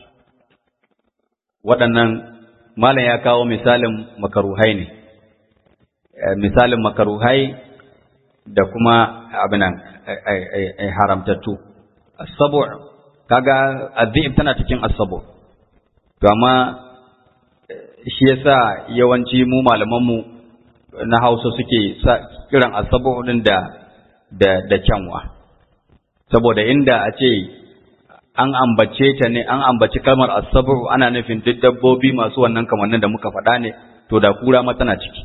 waɗannan malam ya kawo misalin makaruhai ne misalin makaruhai da kuma abinan haramtattu asabu kaga azib tana cikin asabu to amma shi yasa yawanci mu malaman mu na Hausa suke kiran asabu din da da da kyanwa saboda inda a ce an ambace ta ne an ambaci kalmar asabu ana nufin duk dabbobi masu wannan kamannin da muka faɗa ne to da kura ma tana ciki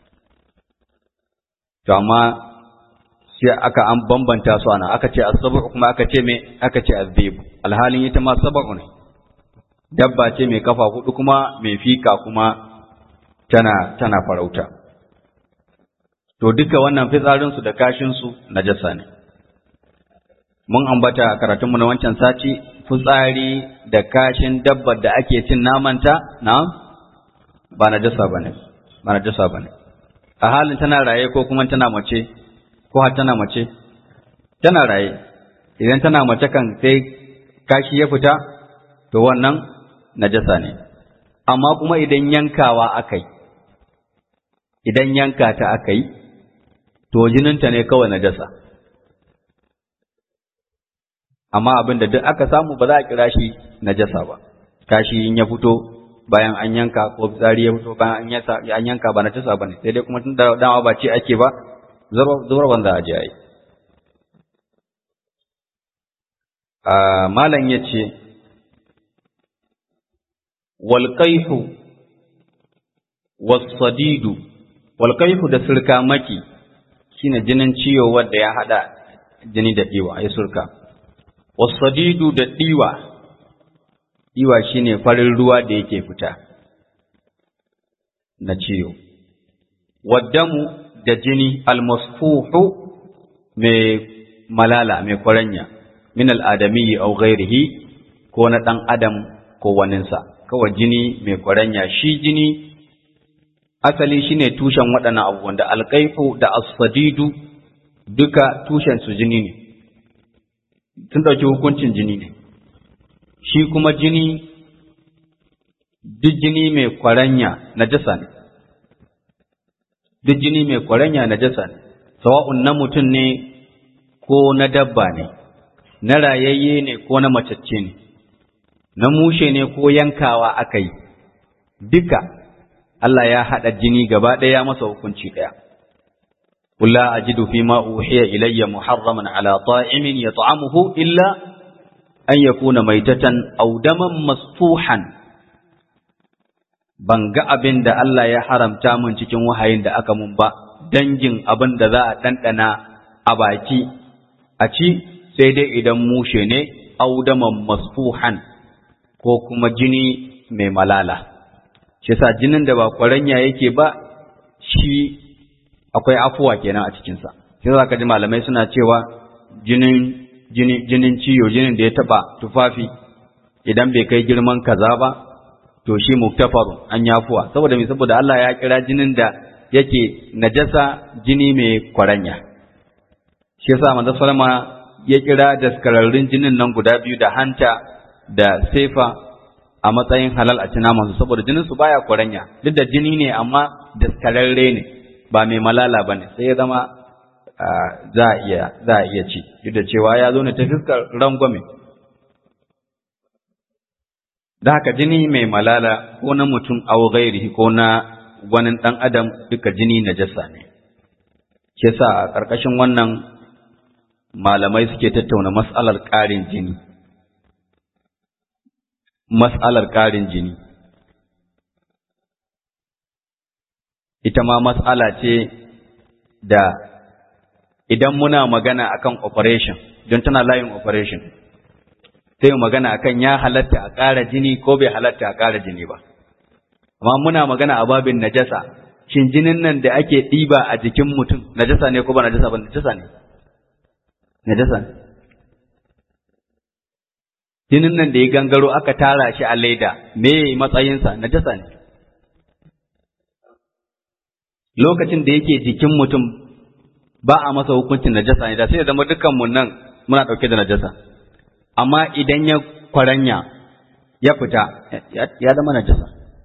to amma sai aka an bambanta su ana aka ce asabu kuma aka ce me aka ce azib alhalin ita ma sabu ne dabba ce mai kafa hudu kuma mai fika kuma tana tana farauta to duka wannan fitsarin su da kashin su najasa ne mun ambata a karatunmu na wancan sati fitsari da kashin dabbar da ake cin namanta na ba najasa bane ba najasa bane a halin tana raye ko kuma tana mace ko har tana mace tana raye idan tana mace kan sai kashi ya fita to wannan najasa ne amma kuma idan yankawa akai idan yanka ta akai to jininta ne kawai najasa amma abin da duk aka samu ba za a kira shi najasa ba kashi in ya fito bayan an yanka ko fitsari ya fito bayan an yanka ba najasa ba ne sai dai kuma tun da dama ba ce ake ba zubar wanda a yi. Malam ya ce, Walƙaihu, wasadidu, walƙaihu da surka maki shine jinin ciwo wadda ya haɗa jini da ɗiwa, ya surka. Wasadidu da ɗiwa, ɗiwa shine farin ruwa da yake fita na ciwo. Waddamu da jini almasfuhu mai malala mai kwaranya min al'adami au ghairihi ko na ɗan adam ko waninsa kawai jini mai kwaranya shi jini asali shine tushen waɗannan abubuwan da alƙaifu da asfadidu duka tushensu jini ne sun ɗauki hukuncin jini ne shi kuma jini duk jini mai kwaranya najasa ne duk jini mai kwaranya najasa ne sawa'un na mutum ne ko na dabba ne na rayayye ne ko na macacce ne na mushe ne ko yankawa aka yi duka Allah ya haɗa jini gaba ɗaya masa hukunci ɗaya قل لا أجد فيما أوحي إلي محرما على طائم يطعمه إلا أن يكون ميتة أو دما مسفوحا ban ga abin da Allah ya haramta min cikin wahayin da aka mun ba dangin abin da za a ɗanɗana a baki a ci sai dai idan mushe ne audaman masfuhan ko kuma jini mai malala shi sa jinin da ba kwaranya yake ba shi akwai afuwa kenan a cikinsa sai za ka ji malamai suna cewa jinin jini jinin ciyo jinin da ya taba tufafi idan bai kai girman kaza ba to shi muktafaru an yafuwa saboda me saboda Allah ya kira jinin da yake najasa jini mai kwaranya shi yasa manzo sallama ya kira daskararrun jinin nan guda biyu da hanta da sefa a matsayin halal a cina masu saboda jinin su baya kwaranya duk da jini ne amma daskararre ne ba mai malala bane sai ya zama za a iya za a iya ci duk da cewa ya zo ne ta fiskar rangwame da haka jini mai malala ko na mutum aw ghairihi ko na wani dan adam duka jini najasa ne ke sa a ƙarƙashin wannan malamai suke tattauna mas'alar ƙarin jini mas'alar ƙarin jini ita ma mas'ala ce da idan muna magana akan operation don tana layin operation sai magana akan ya halatta a ƙara jini ko bai halatta a ƙara jini ba amma muna magana a babin najasa shin jinin nan da ake ɗiba a jikin mutum najasa ne ko ba najasa ba najasa ne najasa ne jinin nan da ya gangaro aka tara shi a leda me matsayinsa najasa ne lokacin da yake jikin mutum ba a masa hukuncin najasa ne da sai ya zama dukkan mu nan muna ɗauke da najasa amma idan ya kwaranya ya fita ya zama najasa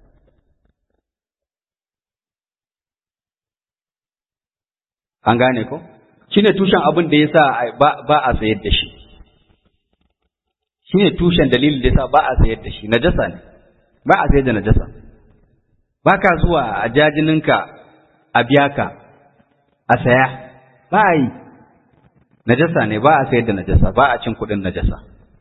an gane ko shine tushen abin da yasa ba a sayar da shi shine tushen dalilin da yasa ba a sayar da shi najasa ne ba a sayar da najasa ba ka zuwa a jajininka a biya ka a saya ba a yi najasa ne ba a sayar da najasa ba a cin kuɗin najasa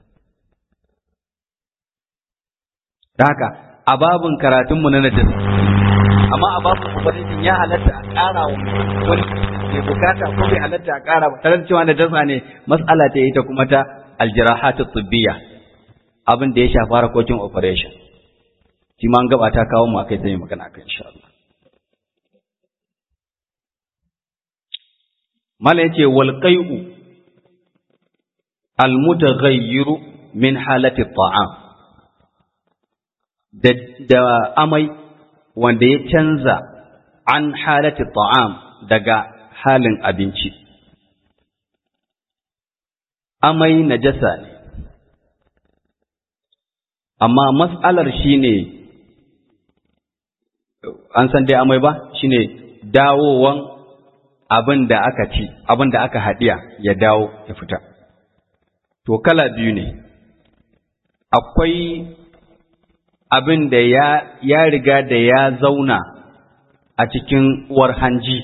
da haka a babin karatunmu na najasa amma a babin ubangijin ya halatta a ƙara wa wani mai bukata ko bai halatta a ƙara ba tare da cewa najasa ne mas'ala ta ita kuma ta aljirahatu tibbiya abin da ya shafi harkokin operation shi ma an gaba ta kawo mu akai zai magana akan insha Allah mala yace wal qai'u al mutaghayyiru min halati ta'am da da amai wanda ya canza an halati ta'am daga halin abinci amai najasa ne amma mas'alar shine an san dai amai ba shine dawowan abin da aka ci abin da aka haɗiya ya dawo ya fita to kala biyu ne akwai abin da ya, ya riga da ya zauna a cikin uwar hanji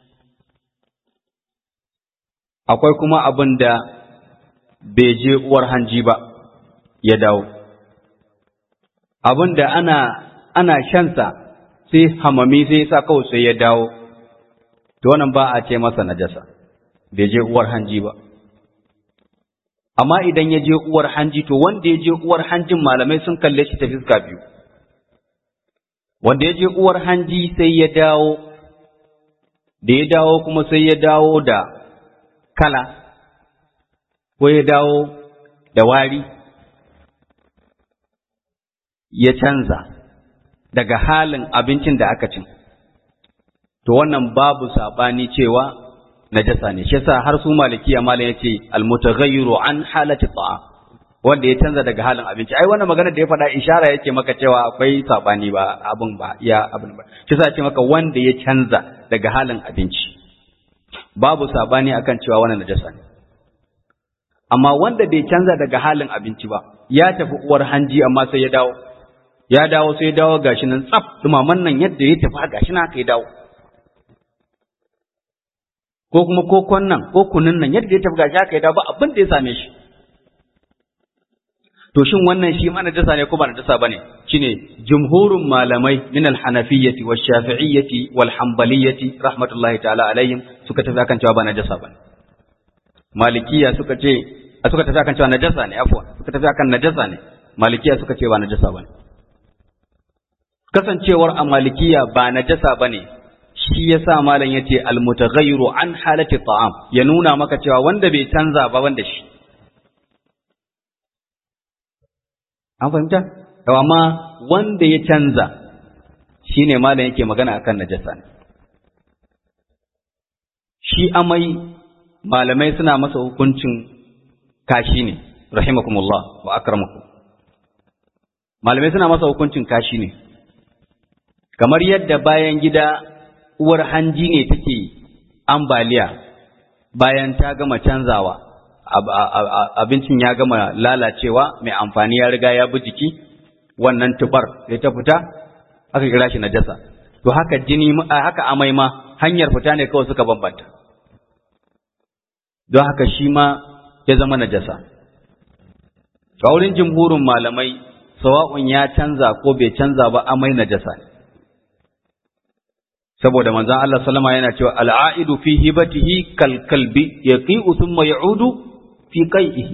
akwai kuma abin da bai je uwar hanji ba ya dawo abin da ana ana shansa sai hamami sai sa kawai sai ya dawo to wannan ba a ce masa najasa bai je uwar hanji ba amma idan ya je uwar hanji to wanda ya je uwar hanjin malamai sun kalle shi ta fiska biyu wanda ya je uwar hanji sai ya dawo da ya dawo kuma sai ya dawo da kala ko ya dawo da wari ya canza daga halin abincin da aka cin to wannan babu saɓani cewa najasa ne shi yasa har su malikiya malam yace almutaghayyiru an halati ta'am wanda ya canza daga halin abinci ai wannan magana da ya faɗa ishara yake maka cewa akwai sabani ba abin ba ya abin ba shi yasa ce maka wanda ya canza daga halin abinci babu sabani akan cewa wannan najasa ne amma wanda bai canza daga halin abinci ba ya tafi uwar hanji amma sai ya dawo ya dawo sai ya dawo gashi nan tsaf dumaman nan yadda ya tafi gashi nan haka ya dawo ko kuma kokon nan ko kunun nan yadda ya tafi gashi haka ya dawo ba abin da ya same shi to shin wannan shi ma najasa ne ko ba najasa bane shine jumhurun malamai min al-hanafiyyati wash-shafi'iyyati wal-hanbaliyyati rahmatullahi ta'ala alaihim suka tafi akan cewa ba najasa bane malikiya suka ce suka tafi akan cewa najasa ne afwan suka tafi akan najasa ne malikiya suka ce ba najasa bane kasancewar a malikiya ba najasa bane shi yasa malam yace al-mutaghayyiru an halati ta'am ya nuna maka cewa wanda bai canza ba wanda shi an fahimta amma wanda ya canza shine malam yake magana akan najasa ne shi amai malamai suna masa hukuncin kashi ne rahimakumullah wa akramakum malamai suna masa hukuncin kashi ne kamar yadda bayan gida uwar hanji ne take ambaliya bayan ta gama canzawa abincin ya gama lalacewa mai amfani ya riga ya bi jiki wannan tubar sai ta fita aka kira shi najasa to haka jini haka amai ma hanyar fita ne kawai suka bambanta don haka shi ma ya zama najasa a wurin jimhurin malamai sawa'un ya canza ko bai canza ba amai najasa ne saboda manzon Allah sallama yana cewa al'aidu fi hibatihi kal kalbi yaqi'u thumma ya'udu fi qai'ihi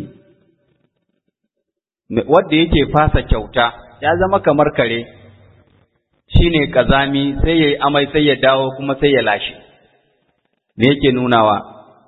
wanda yake fasa kyauta ya zama kamar kare shine kazami sai yayi amai sai ya dawo kuma sai ya lashe me yake nunawa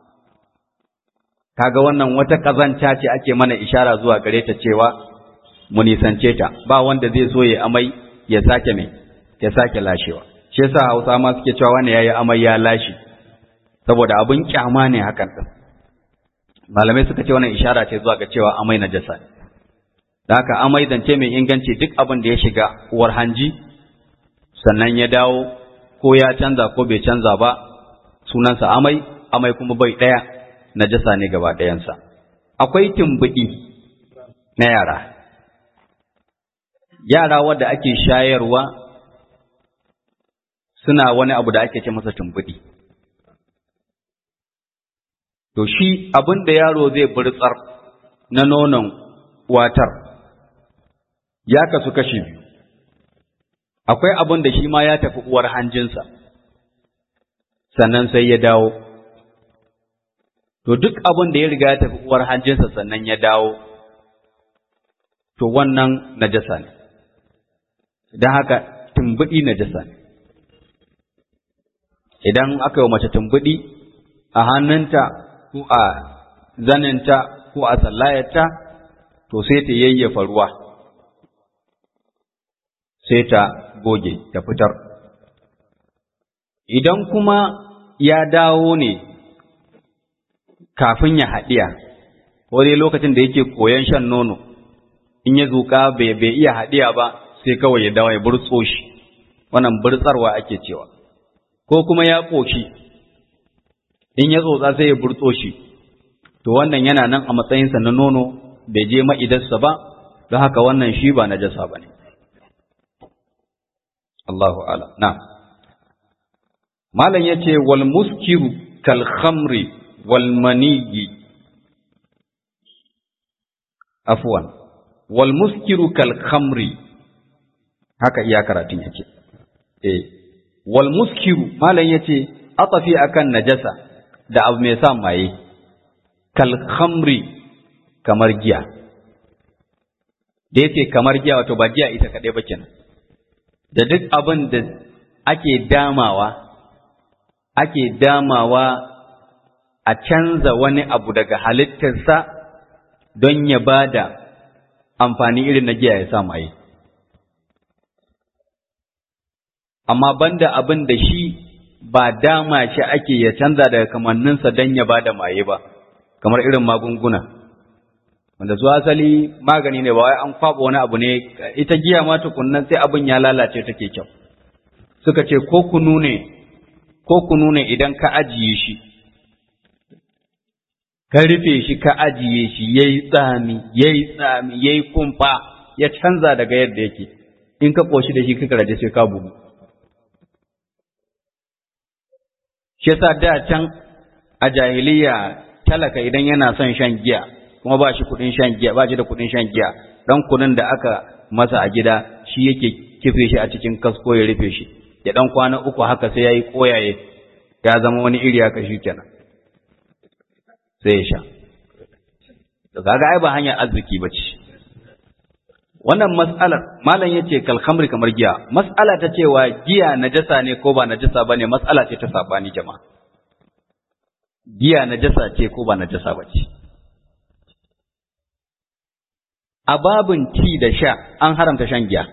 kaga wannan wata kazanta ce ake mana ishara zuwa gare ta cewa mu nisance ta ba wanda zai so ya amai ya sake me ya sake lashewa shi yasa Hausa ma suke cewa wani yayi amai ya lashe saboda abin kyama ne hakan din malamai suka ce wannan ishara ce zuwa ga cewa amai najasa ne da haka amai zance mai inganci duk abin da ya shiga uwar hanji sannan ya dawo ko ya canza ko bai canza ba sunansa amai amai kuma bai ɗaya najasa ne gaba ɗayansa akwai tumbuɗi na yara yara wadda ake shayarwa suna wani abu da ake ce masa tumbuɗi to shi abin da yaro zai burtsar na nonon watar ya kasu kashi biyu akwai abin da shi ma ya tafi uwar hanjinsa sannan sai ya dawo to duk abin da ya riga ya tafi uwar hanjinsa sannan ya dawo to wannan najasa ne don haka tumbuɗi najasa ne idan aka yi mace tumbuɗi a hannunta ko a zaninta ko a sallayarta to sai ta yayyafa ruwa sai ta goge ta fitar idan kuma ya dawo ne kafin ya haɗiya ko dai lokacin da yake koyon shan nono in ya zuƙa bai iya haɗiya ba sai kawai ya dawo ya burtso shi wannan burtsarwa ake cewa ko kuma ya ƙoshi in ya tsotsa sai ya burtso shi to wannan yana nan a matsayinsa na nono bai je ma'idarsa ba don haka wannan shi ba najasa ba ne Allahu ala na malam ya ce wal muskiru kal khamri wal maniyi afwan wal muskiru kal khamri haka iya karatun yake eh wal muskiru malam yace atafi akan najasa da abu mai sa maye kal khamri kamar giya da yace kamar giya wato ba giya ita kadai ba kenan da duk abin da ake damawa ake damawa a canza wani abu daga halittarsa don ya bada amfani irin na giya ya sa maye amma banda abin da shi ba dama shi ake ya canza daga kamanninsa don ya ba da maye ba kamar irin magunguna wanda su asali magani ne ba wai an kwaba wani abu ne ita giya ma tukunnan sai abin ya lalace take kyau suka ce ko kunu ne ko kunu ne idan ka ajiye shi ka rufe shi ka ajiye shi yayi tsami yayi tsami yayi kumfa ya canza daga yadda yake in ka koshi da shi kika raje sai ka bugu shi yasa da can a jahiliya talaka idan yana son shan giya kuma ba shi kudin shan giya ba shi da kudin shan giya dan kunun da aka masa a gida shi yake kife shi a cikin kasko ya rufe shi ya dan kwana uku haka sai yayi koyaye ya zama wani iri haka kenan sai ya sha to kaga ai ba hanyar arziki bace wannan mas'alar malam yace kal khamri kamar giya mas'ala ta cewa giya najasa ne ko ba najasa bane mas'ala ce ta sabani jama'a giya najasa ce ko ba najasa bace a babin ci da sha an haramta shan giya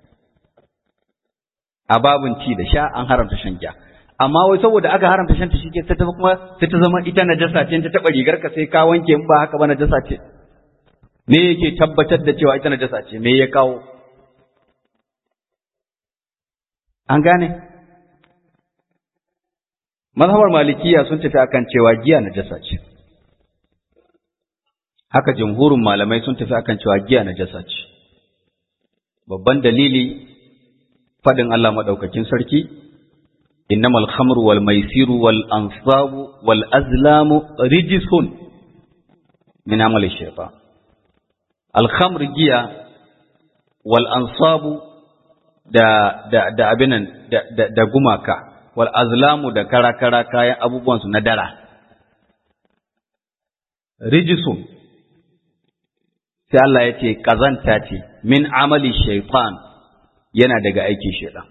a babin ci da sha an haramta shan giya amma wai saboda aka haramta shan ta shike sai ta kuma sai ta zama ita najasa ce ta taba rigar ka sai ka wanke in ba haka ba najasa ce me yake tabbatar da cewa ita najasa ce me ya kawo an gane mazhabar malikiya sun tafi akan cewa giya najasa ce haka jumhurin malamai sun tafi akan cewa giya najasa ce babban dalili fadin Allah madaukakin sarki innamal khamru wal maisiru wal ansabu wal azlamu rijsun min amali shaytan al khamr giya wal ansabu da da da abinan da, da, da gumaka wal azlamu da kara-kara kayan abubuwan su na dara rijsun sai Allah ya ce kazanta ce min amali shaytan yana daga aikin shaytan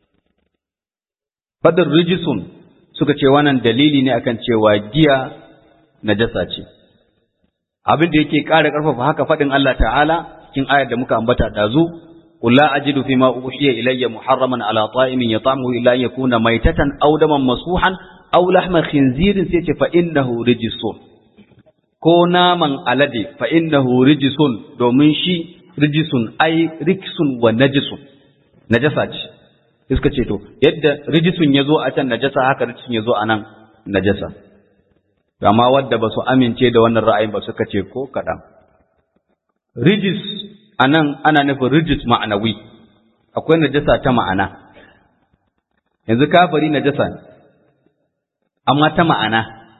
fadin rijisun suka ce wannan dalili ne akan cewa giya najasa ce abin da yake ƙara ƙarfafa haka faɗin Allah ta'ala cikin ayar da muka ambata dazu qul la ajidu fi ma uhiya ilayya muharraman ala ta'imin yat'amuhu illa an yakuna maytatan aw daman masuhan aw lahma khinzirin sai ce fa innahu rijsun ko naman alade fa innahu rijsun domin shi rijisun ai riksun wa najisun najasa ce suka ce to yadda rijisun ya zo a can najasa haka rijisun ya zo a nan najasa amma wadda ba su amince da wannan ra'ayin ba suka ce ko kaɗan rijis a nan ana nufin rijis ma'anawi akwai najasa ta ma'ana yanzu kafari najasa ne amma ta ma'ana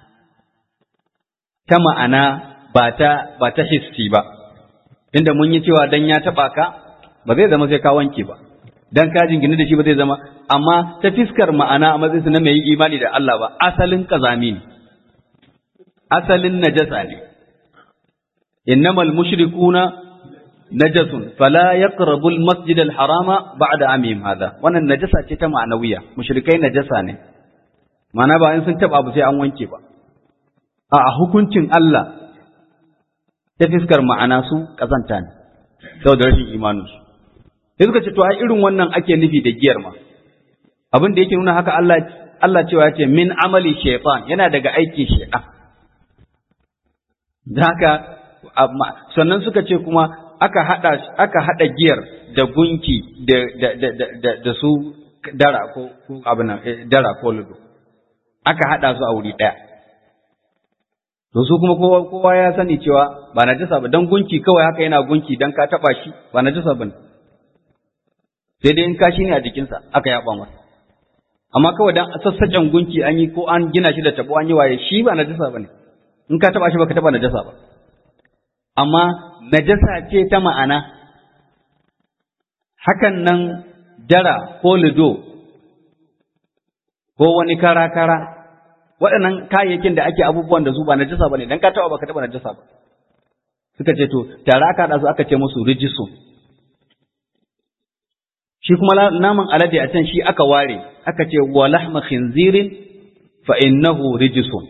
ta ma'ana ba ta ba ta histi ba inda mun yi cewa dan ya taɓa ka ba zai zama sai ka wanke ba dan ka jingine da shi ba zai zama amma ta fiskar ma'ana a matsayinsa na mai imani da Allah ba asalin kazami ne asalin najasa ne innamal mushrikuna najasun fala yaqrabu al-masjid al-harama ba'da amim hada wannan najasa ce ta ma'anawiya mushrikai najasa ne ma'ana ba in sun taba abu sai an wanke ba a hukuncin Allah ta fiskar ma'ana su kazanta ne saboda rashin imaninsu sai suka ce to ai irin wannan ake nufi da giyar ma abin da yake nuna haka Allah Allah cewa yace min amali shaytan yana daga aikin shaytan haka sannan suka ce kuma aka hada aka hada giyar da gunki da da da da, da su dara ko abin nan dara ko ludo aka hada su a wuri daya to su kuma kowa kowa ya sani cewa ba najasa ba dan gunki kawai haka yana gunki dan ka taba shi ba najasa bane sai dai in kashi ne a jikinsa aka yaba masa amma kawai dan sassaƙen gunki an yi ko an gina shi da tabo an yi waye shi ba najasa bane in ka taba shi baka taba najasa ba amma najasa ce ta ma'ana hakan nan dara ko lido ko wani kara-kara waɗannan kayayyakin da ake abubuwan da su ba najasa bane dan ka taba baka taba najasa ba suka ce to tare aka haɗa su aka ce musu rijisun shi kuma naman alade a can shi aka ware aka ce wa lahma khinzirin fa innahu rijsun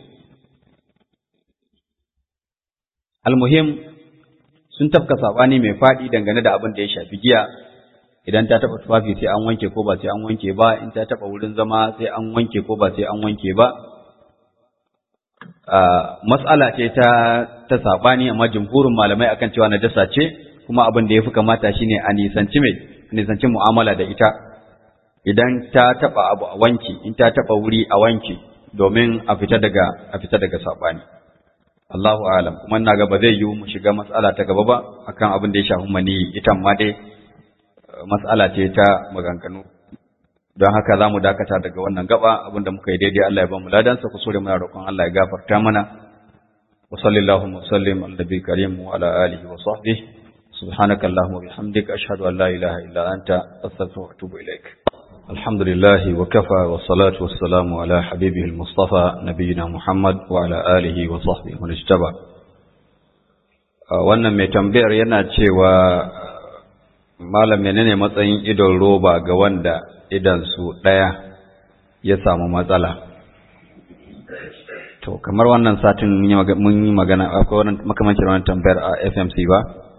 almuhim sun tafka sabani mai fadi dangane da abin da ya shafi giya idan ta taba tufafi sai an wanke ko ba sai an wanke ba in ta taba wurin zama sai an wanke ko ba sai an wanke ba mas'ala ce ta ta sabani amma jumhurin malamai akan cewa najasa ce kuma abin da yafi kamata shine a nisanci mai nisanci mu'amala da ita idan ta taba abu a wanke in ta taba wuri a wanke domin a fita daga a fita daga sabani Allahu alam kuma ina ga ba zai yiwu mu shiga mas'ala ta gaba ba akan abin da ya shafi mani ita ma dai mas'ala ce ta maganganu don haka za mu dakata daga wannan gaba abinda muka yi daidai Allah ya ba mu ladansa ku sore muna roƙon Allah ya gafarta mana wa sallallahu wa sallim ala nabi karim wa ala alihi wa sahbihi subhanaka allahumma wa bihamdika ashhadu an la ilaha illa anta astaghfiruka wa atubu ilaik alhamdulillah wa kafa wa salatu wa salamu ala habibihi al-mustafa nabiyina muhammad wa ala alihi wa sahbihi wa ijtaba wannan mai tambayar yana cewa malam menene matsayin idon roba ga wanda idansu ɗaya ya samu matsala to kamar wannan satin mun yi magana akwai wannan makamancin wannan tambayar a FMC ba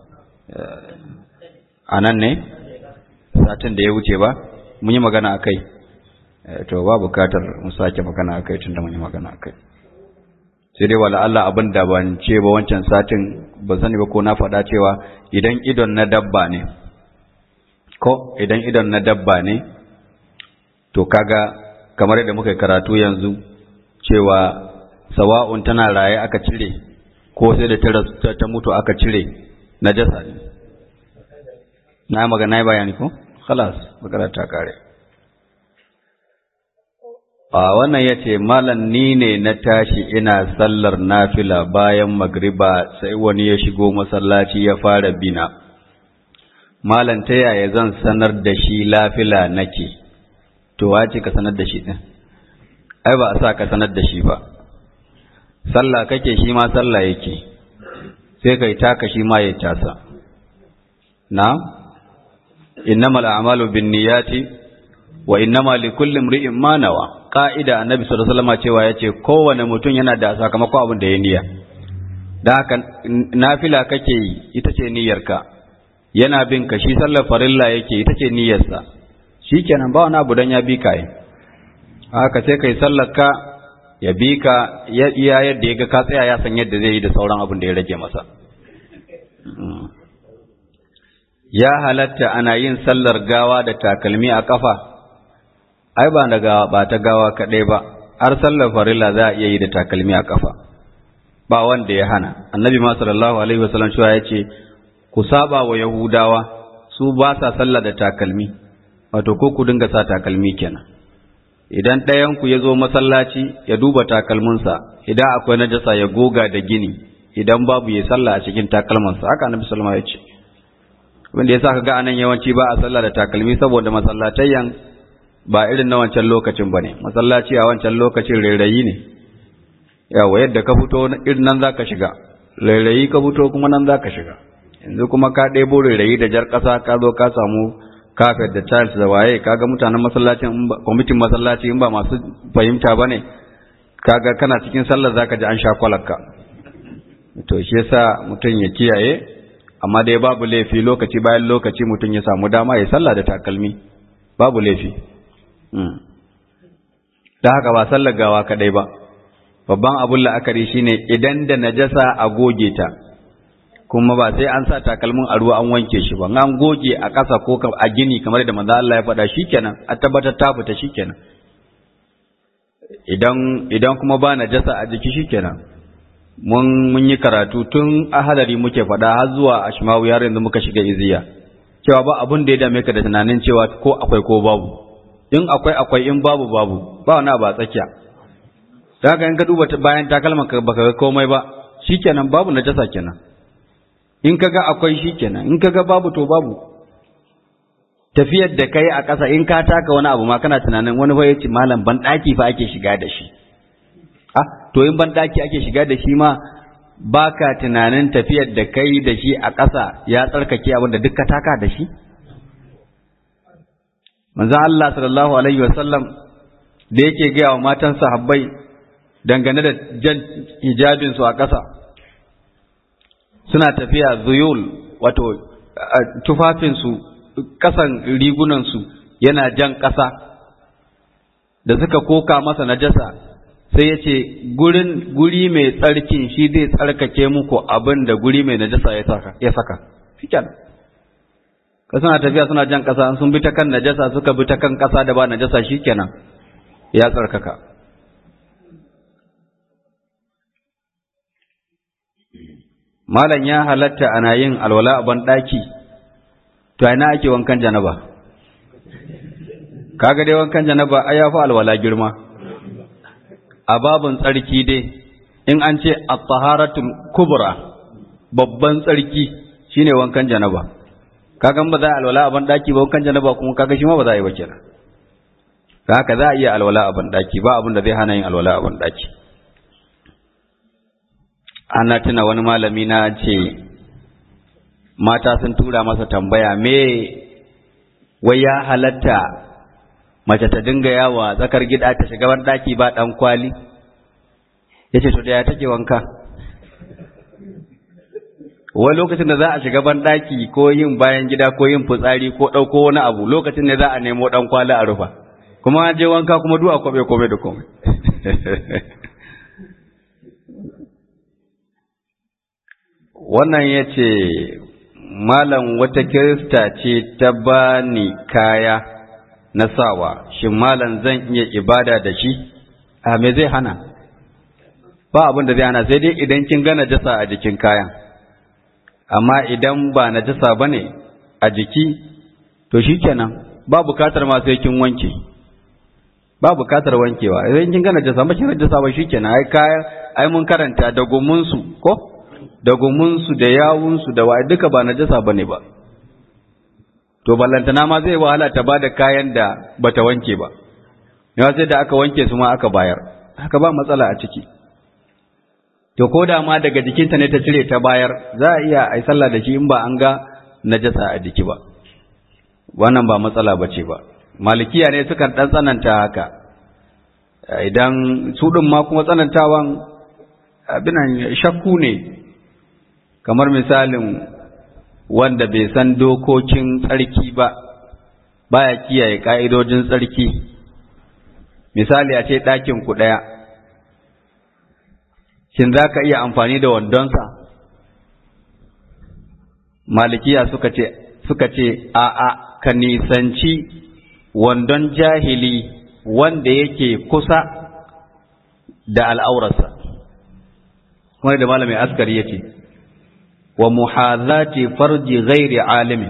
a nan ne satin da ya wuce ba mun yi magana a kai to ba bukatar mu sake magana a kai tunda mun yi magana a kai sai dai wala Allah abin da ban ce ba wancan satin ban sani ba ko na faɗa cewa idan idon na dabba ne ko idan idon na dabba ne to kaga kamar yadda muka karatu yanzu cewa sawa'un tana raye aka cire ko sai da ta mutu aka cire najasa ne na magana bayani ko khalas magana ta kare a wannan yace malam ni ne na tashi ina sallar nafila bayan magriba sai wani ya shigo masallaci ya fara bina malam ta yaya zan sanar da shi lafila nake to wace ka sanar da shi din ai ba a sa ka sanar da shi ba sallah kake shi ma sallah yake sai kai taka shi ma ya tasa na innamal a'malu binniyati wa innama likulli imri'in ma nawa ka'ida annabi sallallahu alaihi wasallam cewa yace kowane mutum yana da sakamakon abin da ya niyya dan haka nafila kake yi ita ce niyyarka yana bin ka shi sallar farilla yake ita ce niyyarsa shikenan ba wani abu dan ya bi ka yi haka sai kai sallar ka ya bi ka ya iya yadda ya ga ka tsaya ya san yadda zai yi da sauran abin da ya rage masa ya halatta ana yin sallar gawa da takalmi a kafa ai ba da gawa ba ta gawa kaɗai ba har sallar farilla za a iya yi da takalmi a kafa ba wanda ya hana annabi ma sallallahu alaihi wasallam cewa ya ce ku saba wa yahudawa su ba sa sallah da takalmi wato ko ku dinga sa takalmi kenan idan ɗayan ku ya zo masallaci ya duba takalminsa idan akwai najasa ya goga da gini idan babu ya sallah a cikin takalmansa haka annabi sallallahu alaihi wasallam ya ce wanda yasa kaga anan yawanci ba a sallah da takalmi saboda masallatayyan ba irin na wancan lokacin bane masallaci a wancan lokacin rairayi ne yawa yadda ka fito irin nan zaka shiga rairayi ka fito kuma nan zaka shiga yanzu kuma ka ɗebo rairayi da jar ƙasa ka zo ka samu kafet da tiles da waye kaga mutanen masallacin kwamitin masallaci in ba masu fahimta bane kaga kana cikin sallar zaka ji an sha kwalakka to shi yasa mutum ya kiyaye amma dai babu laifi lokaci bayan lokaci mutum ya samu dama ya sallah da takalmi babu laifi da haka ba sallar gawa kadai ba babban abun la'akari shine idan da najasa a goge ta kuma ba sai an sa takalmin a ruwa an wanke shi ba an goge a ƙasa ko a gini kamar da manzo Allah ya faɗa shikenan a tabbatar ta fita shikenan idan idan kuma ba najasa a jiki shikenan mun mun yi karatu tun a hadari muke faɗa har zuwa ashmawu yar yanzu muka shiga iziya cewa ba abun da ya dame ka da tunanin cewa ko akwai ko babu in akwai akwai in babu babu ba wani ba tsakiya da haka in ka duba bayan takalman ka baka ga komai ba shikenan babu najasa kenan in kaga akwai shikenan in kaga babu to babu tafiyar da kai a ƙasa in ka taka wani abu ma kana tunanin wani fa yace malam ban daki fa ake shiga da shi ah to in ban daki ake shiga da shi ma baka tunanin tafiyar da kai da shi a ƙasa ya tsarkake abin da duk ka taka da shi manzon Allah sallallahu alaihi wasallam da yake gaya wa matan sahabbai dangane da jan hijabin su a ƙasa suna tafiya zuyul wato tufafin su kasan rigunansu yana jan ƙasa da suka koka masa najasa sai ya ce guri mai tsarkin shi zai tsarkake muku abin da guri mai najasa ya saka fikan ka suna tafiya suna jan ƙasa sun bi ta kan najasa suka bi ta kan ƙasa da ba najasa shi kenan ya tsarkaka malam ya halatta ana yin alwala a banɗaki to ina ake wankan janaba kaga dai wankan janaba ai yafi alwala girma a babun tsarki dai in an ce at-taharatul kubra babban tsarki shine wankan janaba kaga ba za a alwala a banɗaki ba wankan janaba kuma kaga shi ma ba za a yi ba kenan haka za a iya alwala a banɗaki ba abin da zai hana yin alwala a banɗaki ana tuna wani malami na ce mata sun tura masa tambaya me wai ya halatta mace ta dinga yawa tsakar gida ta shiga ban daki ba dan kwali yace to da ya take wanka wai lokacin da za a shiga ban daki ko yin bayan gida ko yin fitsari ko dauko wani abu lokacin ne za a nemo dan kwali a rufa kuma je wanka kuma du'a kobe kobe da komai wannan ya ce malam wata kirista ce ta ba ni kaya na sawa shin malam zan iya ibada da shi a me zai hana ba abin da zai hana sai dai idan kin ga najasa a jikin kayan amma idan ba najasa ba ne a jiki to shikenan ba bukatar ma sai kin wanke ba bukatar wankewa idan kin ga najasa ba kin najasa ba shikenan ai kayan ai mun karanta da gumunsu ko da gumunsu da yawunsu da wa duka ba najasa bane ba to ballantana ma zai wahala ta bada kayan da bata wanke ba yawa sai da aka wanke su ma aka bayar haka ba matsala a ciki to ko da ma daga jikinta ne ta cire ta bayar za a iya ai sallah da shi in ba an ga najasa a jiki ba wannan ba matsala bace ba malikiya ne sukan dan tsananta haka idan su din ma kuma tsanantawan abinan shakku ne kamar misalin wanda bai san dokokin tsarki ba baya kiyaye ka'idojin tsarki misali a ce ɗakin ku ɗaya shin za ka iya amfani da wandonsa malikiya suka ce suka ce a'a ka nisanci wandon jahili wanda yake kusa da al'aurarsa kuma da malamin askari ya ce wa muhazati farji ghairi alimin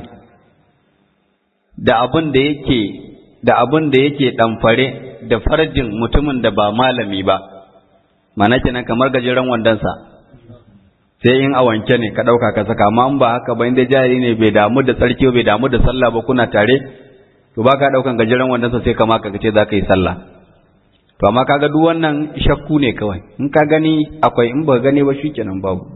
da abin da yake da abin da yake damfare da farjin mutumin da ba malami ba mana kenan kamar gajeren wandonsa sai in a wanke ne ka ɗauka ka saka amma in ba haka ba inda jari ne bai damu da tsarki bai damu da sallah ba kuna tare to ba ka ɗaukan gajeren wandonsa sai kama ka ce za ka yi sallah to amma kaga duk wannan shakku ne kawai in ka gani akwai in ba gani ba shikenan babu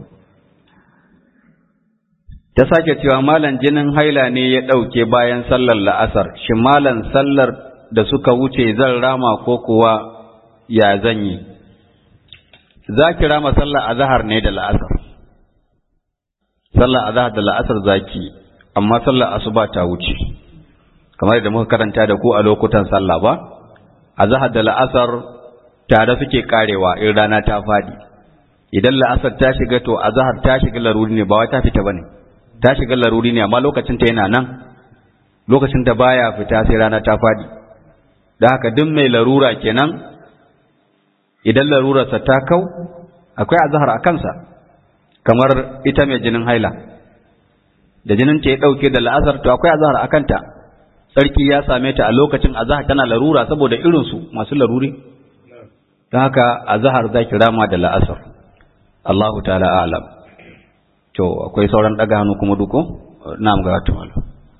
ta sake cewa malam jinin haila ne ya ɗauke bayan sallar la'asar shi malam sallar da suka wuce zan rama ko kuwa ya zan yi za ki rama sallar azahar ne da la'asar sallar azahar da la'asar zaki amma sallar asuba ta wuce kamar da muka karanta da ku a lokutan sallah ba azahar da la'asar tare suke karewa in rana ta fadi idan la'asar ta shiga to azahar ta shiga laruri ne ba wai ta fita bane ta shiga laruri ne amma lokacin ta yana nan lokacin da baya fita sai rana ta fadi da haka duk mai larura kenan idan larurarsa ta kau akwai azahar a kansa kamar ita mai jinin haila da jinin ta ya dauke da la'asar to akwai azahar a kanta sarki ya same ta a lokacin azahar tana larura saboda irinsu masu laruri don haka azahar za ki rama da la'asar Allahu ta'ala alam to akwai sauran daga hannu kuma duko na ga wata malu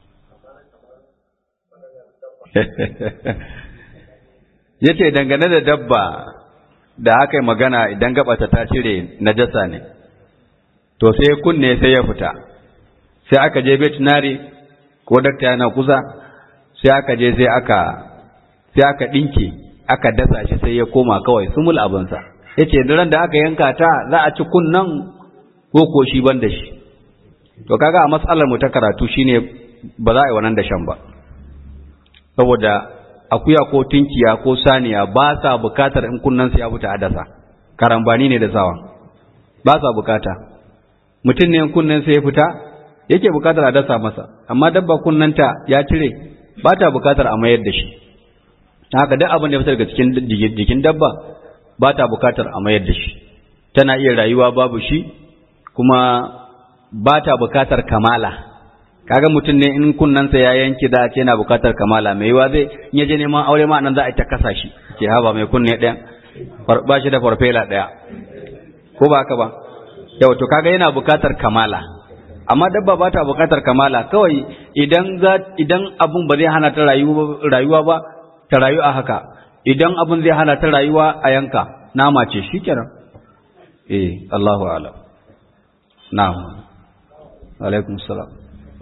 ya ce dangane da dabba da aka yi magana idan gabata ta cire najasa ne to sai kunne sai ya fita sai aka je veterinary ko dakta yana kusa sai aka je sai aka sai aka dinke aka dasa shi sai ya koma kawai sumul abinsa ya ce ran da aka yanka ta za a ci kunnan ko ko shi ban da shi to kaga a matsalar mu ta karatu shine ba za a yi wannan dashen ba saboda akuya ko tinkiya ko saniya ba sa bukatar in kunnansa ya fita a dasa karambani ne da sawa ba sa bukata mutum ne in kunnansa ya fita yake bukatar a dasa masa amma dabba kunnanta ya cire ba ta bukatar a mayar da shi haka duk abin da ya fita daga cikin jikin dabba ba ta bukatar a mayar da shi tana iya rayuwa babu shi kuma ba ta bukatar kamala kaga mutum ne in kunnansa ya yanki da ce yana bukatar kamala mai yiwa zai in ya je neman aure ma nan za a ta kasa shi ke haba mai kunne ɗaya ba shi da farfela ɗaya ko ba haka ba yau to kaga yana bukatar kamala amma dabba ba ta bukatar kamala kawai idan za idan abun ba zai hana ta rayuwa ba ta rayu a haka idan abun zai hana ta rayuwa a yanka nama ce shikenan eh Allahu a'lam na'am alaikum salam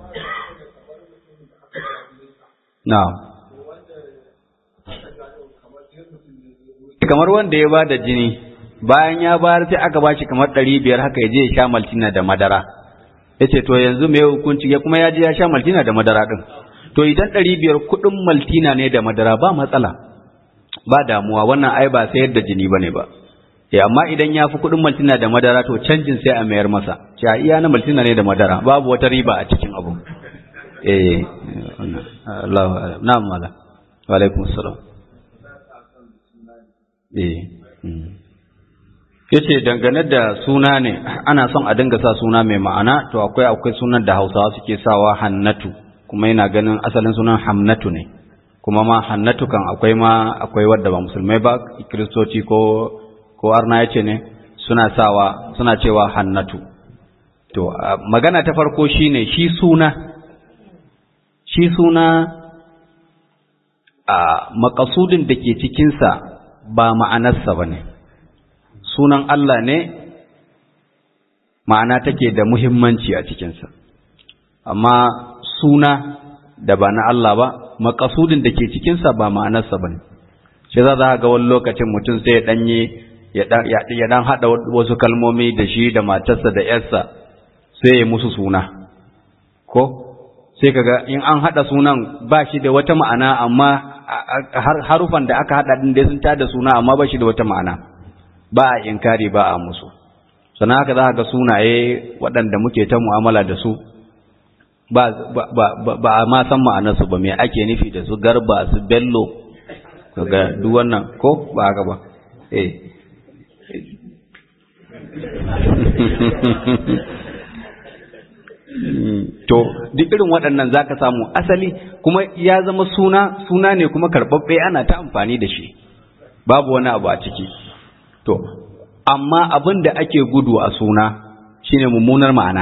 na'am kamar wanda ya ba da jini bayan ya bayar sai aka bashi kamar ɗari biyar haka ya je ya sha maltina da madara ya ce to yanzu mai hukunci ya kuma ya je ya sha maltina da madara ɗin to idan ɗari biyar kuɗin maltina ne da madara ba matsala ba damuwa wannan ai ba sayar da jini ba ne ba ya amma idan ya fi kuɗin maltina da madara to canjin sai a mayar masa cewa iya na maltina ne da madara babu wata riba a cikin abu eh Allah na'am mala wa alaikum assalam eh yace dangane da suna ne ana son a dinga sa suna mai ma'ana to akwai akwai sunan da Hausawa suke sawa Hannatu kuma yana ganin asalin sunan Hamnatu ne kuma ma Hannatu kan akwai ma akwai wadda ba musulmai ba kristoci ko ko arna yace ne suna sawa suna cewa Hannatu to magana ta farko shine shi suna shi suna a makasudin da ke cikinsa ba ma'anarsa ba ne sunan Allah ne ma'ana take da muhimmanci a cikinsa amma suna da ba na Allah ba makasudin da ke cikinsa ba ma'anarsa ba ne shi za ga wani lokacin mutum sai ya ɗanye ya ɗan haɗa wasu kalmomi da shi da matarsa da ‘yarsa sai ya musu suna ko sai kaga in an haɗa sunan ba shi da wata ma'ana amma harufan da aka haɗa ɗin dai sun tada suna amma ba shi da wata ma'ana ba a inkari ba a musu sannan haka za ga sunaye waɗanda muke ta mu'amala da su ba a ma san ma'anarsu ba me ake nufi da su garba su bello kaga duk wannan ko ba haka ba eh to duk irin waɗannan zaka samu asali kuma ya zama suna suna ne kuma karɓaɓɓe ana ta amfani da shi babu wani abu a ciki to amma abin da ake gudu a suna shine mummunar ma'ana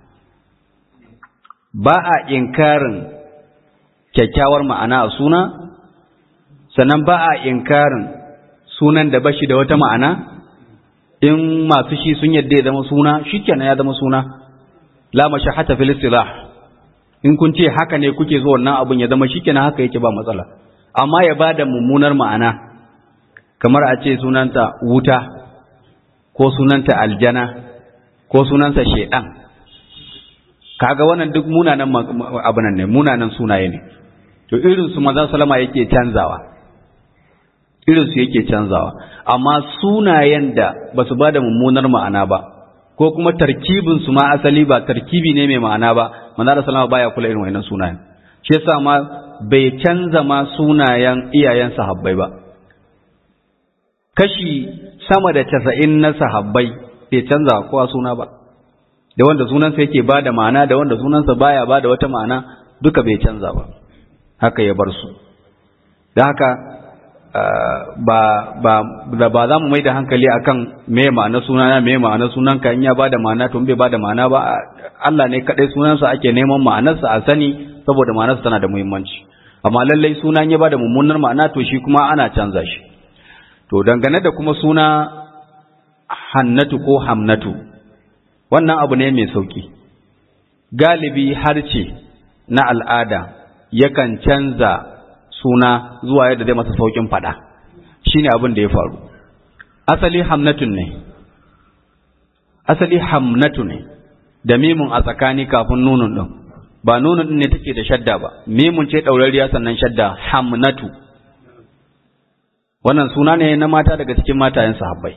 ba a inkarin kyakkyawar ma'ana a suna sannan ba a inkarin sunan da bashi da wata ma'ana in masu shi sun yadda ya zama suna shikenan ya zama suna la mashahata fil istilah in kun ce haka ne kuke so wannan abun ya zama shikenan haka yake ba matsala amma ya bada mummunar ma'ana kamar a ce sunanta wuta ko sunanta aljana ko sunansa shedan kaga wannan duk munanan abunan ne munanan sunaye ne to irin su manzon salama yake canzawa irin su yake canzawa amma sunayen da basu bada mummunar ma'ana ba ko kuma tarkibin su ma asali ba tarkibi ne mai ma'ana ba manzo sallama baya kula irin wannan sunayen shi yasa ma bai canza ma sunayen iyayen sahabbai ba kashi sama da casa'in na sahabbai bai canza kowa suna ba da wanda sunansa yake ba da ma'ana da wanda sunansa baya ba da wata ma'ana duka bai canza ba haka ya bar su da haka ba ba da ba za mu mai da hankali akan me ma'ana sunana me ma'ana sunanka in ya ba da ma'ana to bai ba da ma'ana ba Allah ne kadai sunansa ake neman ma'anarsa a sani saboda ma'anarsa tana da muhimmanci amma lallai sunan ya ba da mummunar ma'ana to shi kuma ana canza shi to dangane da kuma suna hannatu ko hamnatu wannan abu ne mai sauki galibi harce na al'ada yakan canza suna zuwa yadda zai masa saukin fada shine abin da ya faru asali hamnatun ne asali hamnatu ne da mimun a tsakani kafin nunun din ba nunun din ne take da shadda ba mimun ce daurariya sannan shadda hamnatu wannan suna ne na mata daga cikin matayen sahabbai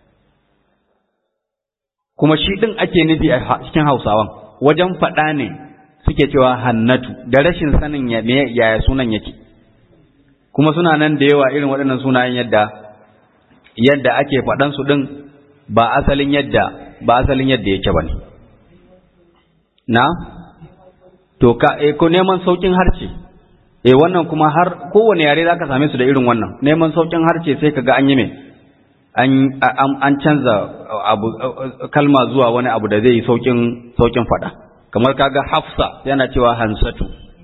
kuma shi din ake nufi a cikin hausawan wajen faɗa ne suke cewa hannatu da rashin sanin yaya sunan yake kuma suna nan da yawa irin waɗannan sunayen yadda yadda ake faɗan su ɗin ba asalin yadda ba asalin yadda yake ba ne na to ka e ko neman saukin harce e wannan kuma har kowane yare zaka same su da irin wannan neman saukin harce sai kaga an yi me an an canza abu kalma zuwa wani abu da zai yi saukin saukin faɗa kamar kaga Hafsa yana cewa Hansatu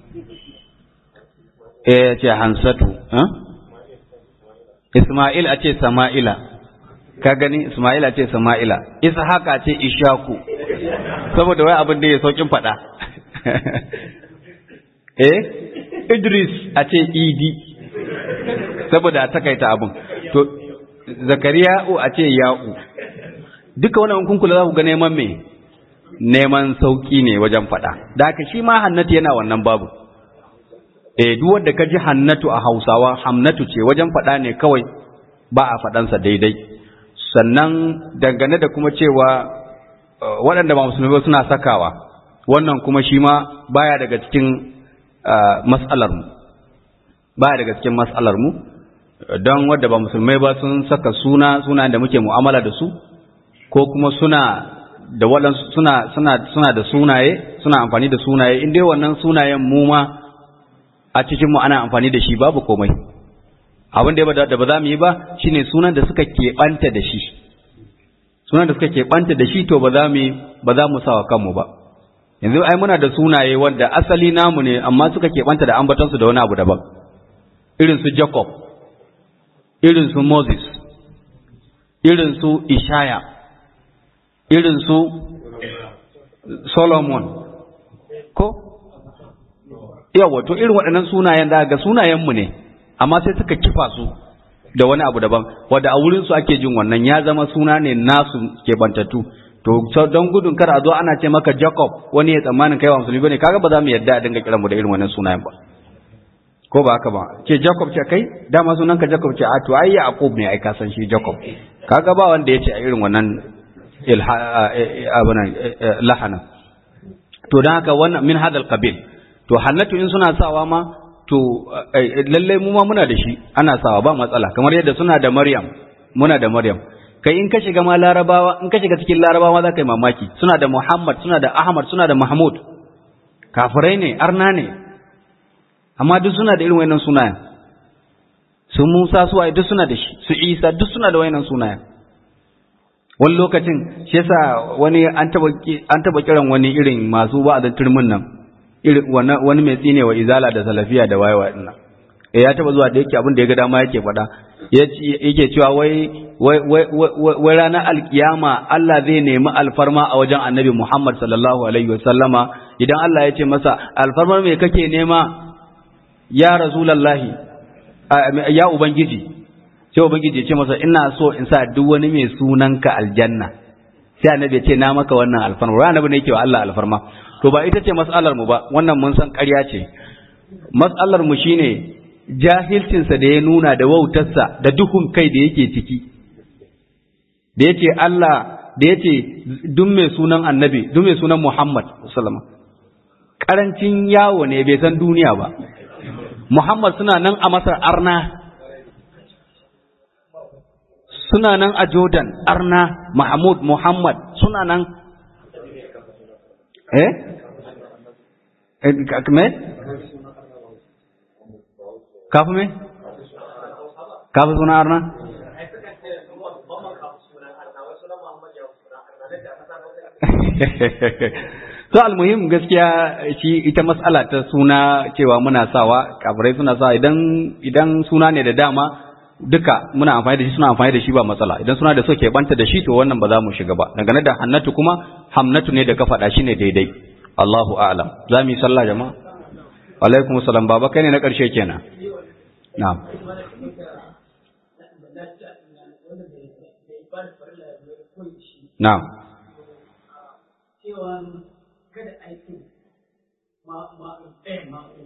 eh ce Hansatu Isma'il a ce Sama'ila ka gani Isma'il a ce Sama'ila Ishaq a ce Ishaku saboda wai abin da ya saukin faɗa eh Idris a ce Idi saboda a takaita abin to Zakariya'u a ce Ya'u duka wannan kun kula za ku ga neman me neman sauki ne wajen faɗa da haka shi ma hannatu yana wannan babu eh duk wanda ka ji hannatu a hausawa hamnatu ce wajen faɗa ne kawai ba a faɗansa daidai sannan dangane da kuma cewa waɗanda ba musulmi ba suna sakawa wannan kuma shi ma baya daga cikin mas'alar mu baya daga cikin mas'alar mu don wanda ba musulmai ba sun saka suna suna da muke mu'amala da su ko kuma suna da waɗansu suna suna suna da sunaye suna amfani da sunaye in dai wannan sunayen mu ma a cikin mu ana amfani da shi babu komai abin da da ba za mu yi ba shine sunan da suka keɓanta da shi sunan da suka keɓanta da shi to ba za mu ba za mu sawa kanmu ba yanzu ai muna da sunaye wanda asali namu ne amma suka keɓanta da ambatansu da wani abu daban irin su Jacob irin su Moses irin su Ishaya irin su Solomon ko yawa to irin waɗannan sunayen da ga sunayenmu ne amma sai suka kifa su da wani abu daban wanda a wurin su ake jin wannan ya zama suna ne nasu ke bantattu to don gudun kar a zo ana ce maka Jacob wani ya tsammanin kai wa musulmi bane kaga ba za mu yarda a dinga kiran mu da irin wannan sunayen ba ko ba haka ba ce Jacob ce kai dama sunan ka Jacob ce a to ai Yaqub ne ai ka san shi Jacob kaga ba wanda ya ce a irin wannan lahana to don haka wannan min hadal qabil to hannatu in suna sawa ma to lallai mu ma muna da shi ana sawa ba matsala kamar yadda suna da Maryam muna da Maryam kai in ka shiga ma Larabawa in ka shiga cikin Larabawa za ka yi mamaki suna da Muhammad suna da Ahmad suna da Mahmud kafirai ne arna ne amma duk suna da irin wayannan sunayen su Musa su duk suna da shi su Isa duk suna da wayannan sunayen wani lokacin shi yasa wani an taba an taba kiran wani irin masu wa'azin turmin nan irin wani mai tsinewa izala da salafiya da wayewa din nan eh ya taba zuwa da yake abin da ya ga dama yake faɗa yake cewa wai wai wai ranar alkiyama Allah zai nemi alfarma a wajen Annabi Muhammad sallallahu alaihi wasallama idan Allah ya ce masa alfarmar me kake nema ya rasulullahi ya ubangiji sai ubangiji ya ce masa ina so in sa duk wani mai sunanka aljanna sai annabi ya ce na maka wannan alfarma wai annabi ne yake wa Allah alfarma to ba ita ce mas'alar mu ba wannan mun san ƙarya ce mas'alar mu shine jahilcin sa da ya nuna da wautarsa da duhun kai da yake ciki da yace Allah da yace duk mai sunan annabi duk mai sunan Muhammad sallallahu karancin yawo ne bai san duniya ba Muhammad suna nan a Masar arna suna nan a Jordan arna Mahmud Muhammad suna nan eh me kafu me kafu suna arna to almuhim gaskiya shi ita mas'ala ta suna cewa muna sawa kafirai suna sawa idan idan suna ne da dama duka muna amfani da shi suna amfani da shi ba matsala idan suna da so ke banta da shi to wannan ba za mu shiga ba dangane da hannatu kuma hamnatu ne da ka faɗa shi ne daidai Allahu a'lam za mu yi sallah jama'a alaikum salam baba kai ne na ƙarshe kenan na'am na'am cewa kada aikin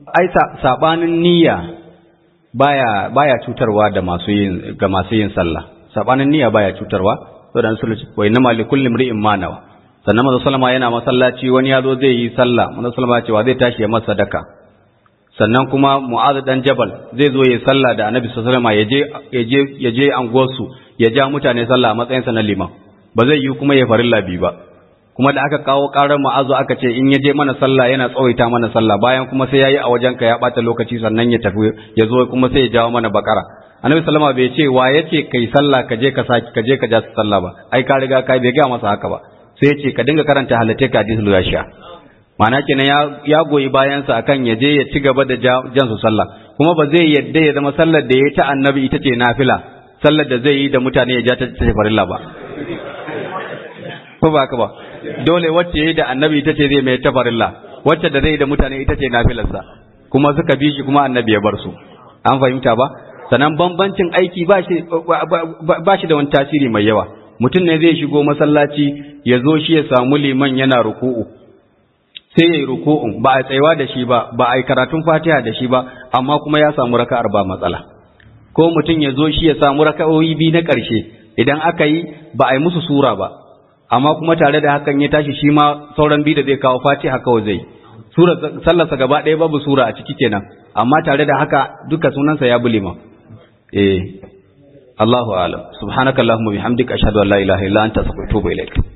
ai sabanin niyya baya baya cutarwa da masu yin ga masu yin sallah sabanin niyya baya cutarwa to dan sulhu wa inna ma likulli imri'in ma nawa sannan manzo sallama yana masallaci wani ya zo zai yi sallah manzo sallama cewa zai tashi ya masa sadaka sannan kuma mu'adh dan jabal zai zo yi sallah da annabi sallallahu alaihi wasallam ya je ya je anguwarsu ya ja mutane sallah a matsayin sa na liman ba zai yi kuma ya farilla bi ba kuma da aka kawo karar ma'azu aka ce in ya je mana sallah yana tsawaita mana sallah bayan kuma sai yayi a wajen ka ya bata lokaci sannan ya tafi ya zo kuma sai ya jawo mana bakara annabi sallama bai ce wa yace kai sallah ka je ka saki ka je ka ja sallah ba ai ka riga kai bai ga masa haka ba sai ya ce ka dinga karanta halatte ka hadisul gashiya ma'ana kenan ya ya goyi bayan sa akan ya je ya ci gaba da jan su sallah kuma ba zai yadda ya zama sallar da ya ta annabi ita ce nafila sallar da zai yi da mutane ya ja ta ce farilla ba ko ba ka ba dole wacce yayi da annabi ita ce zai mai tafarilla wacce da zai da mutane ita ce nafilarsa kuma suka bi shi kuma annabi ya bar su an fahimta ba sannan bambancin aiki ba shi ba shi da wani tasiri mai yawa mutum ne zai shigo masallaci ya zo shi ya samu liman yana ruku'u sai ya yi ruku'un ba a tsayuwa da shi ba ba a yi karatun fatiha da shi ba amma kuma ya samu raka'ar ba matsala ko mutum ya zo shi ya samu raka'o'i biyu na ƙarshe idan aka yi ba a yi musu sura ba amma kuma tare da hakan ya tashi shi ma sauran biyu da zai kawo fatiha kawai zai sura sallarsa gaba ɗaya babu sura a ciki kenan amma tare da haka duka sunansa ya bulima eh Allahu a'lam subhanakallahumma bihamdika ashhadu an la ilaha illa anta astaghfiruka wa atubu ilaik